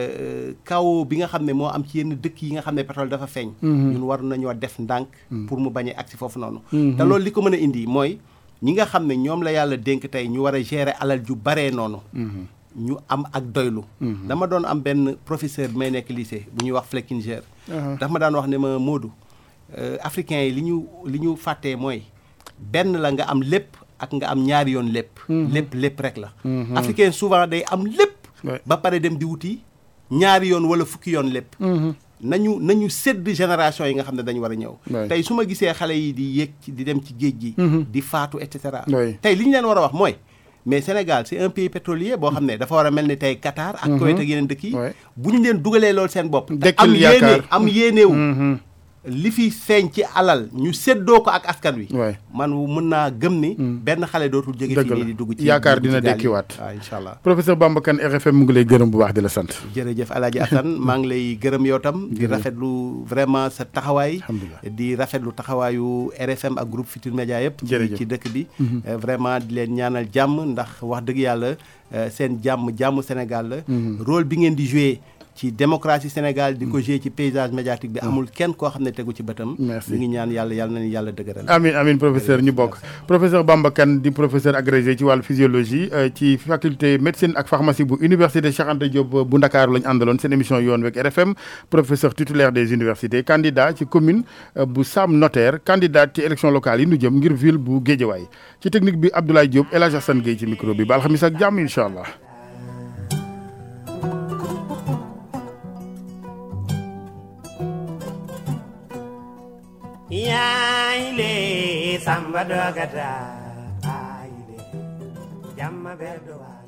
Speaker 3: kaw bi nga xam ne moo am ci yenn dëkk yi nga xam ne pétrole dafa feeñ ñun war nañoo def ndànk pour mu bañ a agsi foofu noonu te loolu li ko mën a indi mooy ñi nga xam ne ñoom la yàlla dénk tey ñu war a gérer alal ju baree noonu ñu am ak doylu dama doon am benn professeur bi may nekk lycée bu ñuy wax Fleckinger dafa ma daan wax ne ma Modou euh, africains yi li ñu li ñu fàttee mooy benn la nga am lépp ak nga am ñaari yoon lépp lépp lépp rek la africain souvent day am lépp
Speaker 2: Ouais.
Speaker 3: ba pare dem di wuti ñaari yoon wala fukki yoon lépp nañu nañu sédd génération yi nga xam ne dañu war a ñëw
Speaker 2: Ouais.
Speaker 3: tey su ma gisee xale yi di yéeg ci di dem ci géej gi di faatu et cetera
Speaker 2: Ouais.
Speaker 3: tey li ñu leen war a wax mooy mais Sénégal c'est un pays pétrolier boo xam ne dafa war a mel ni tey Qatar ak Koweït ak yeneen dëkk yi
Speaker 2: Ouais.
Speaker 3: bu ñu leen dugalee loolu seen bopp te
Speaker 2: Dekkil
Speaker 3: am
Speaker 2: yaakaar.
Speaker 3: yéene am yéenewu li fi feeñ ci alal ñu séddoo ko ak askan wi
Speaker 2: Ouais.
Speaker 3: man mën naa gëm ni benn xale dootul jóge
Speaker 2: Dëgg
Speaker 3: fii
Speaker 2: la.
Speaker 3: nii di dugg ci
Speaker 2: Yaakaar
Speaker 3: dugg ci
Speaker 2: dina
Speaker 3: gaal yi.
Speaker 2: dekkiwaat.
Speaker 3: waaw incha allah
Speaker 2: professeur Bamba Kane RFM mu ngi lay gërëm bu baax di la sant
Speaker 3: jërëjëf Alaaji Assane maa ngi lay gërëm yow tam di rafetlu vraiment sa taxawaay
Speaker 2: Alhamdulillah.
Speaker 3: di rafetlu taxawaayu RFM ak groupe Futur Média yëpp ci
Speaker 2: Jërëjëf.
Speaker 3: ci dëkk bi Euh, vraiment di leen ñaanal jàmm ndax wax dëgg yàlla euh, seen jàmm jàmm Sénégal la rôle bi ngeen di joué ci démocratie Sénégal di ko joué ci paysage médiatique bi amul kenn koo xam ne tegu ci bëtam
Speaker 2: Merci.
Speaker 3: ñu ngi ñaan yàlla yàlla nañu yàlla dëgëral
Speaker 2: amin amin professeur ñu bokk professeur Bamba Kane di professeur agrégé ci wàllu physiologie euh, ci faculté médecine ak pharmacie bu université Cheikh Anta Diop euh, bu Ndakaaru lañu àndaloon seen émission yoon week RFM professeur titulaire des universités candidat ci commune euh, bu Sam Notaire candidat ci élection locale yi nu jëm ngir ville bu Guédiawaye ci technique bi Abdoulaye Diop El Hadj Assane Gueye ci micro bi ba alxamis ak jàmm incha allah
Speaker 4: yayle samba dogata ayile jamma ɓerɗo wa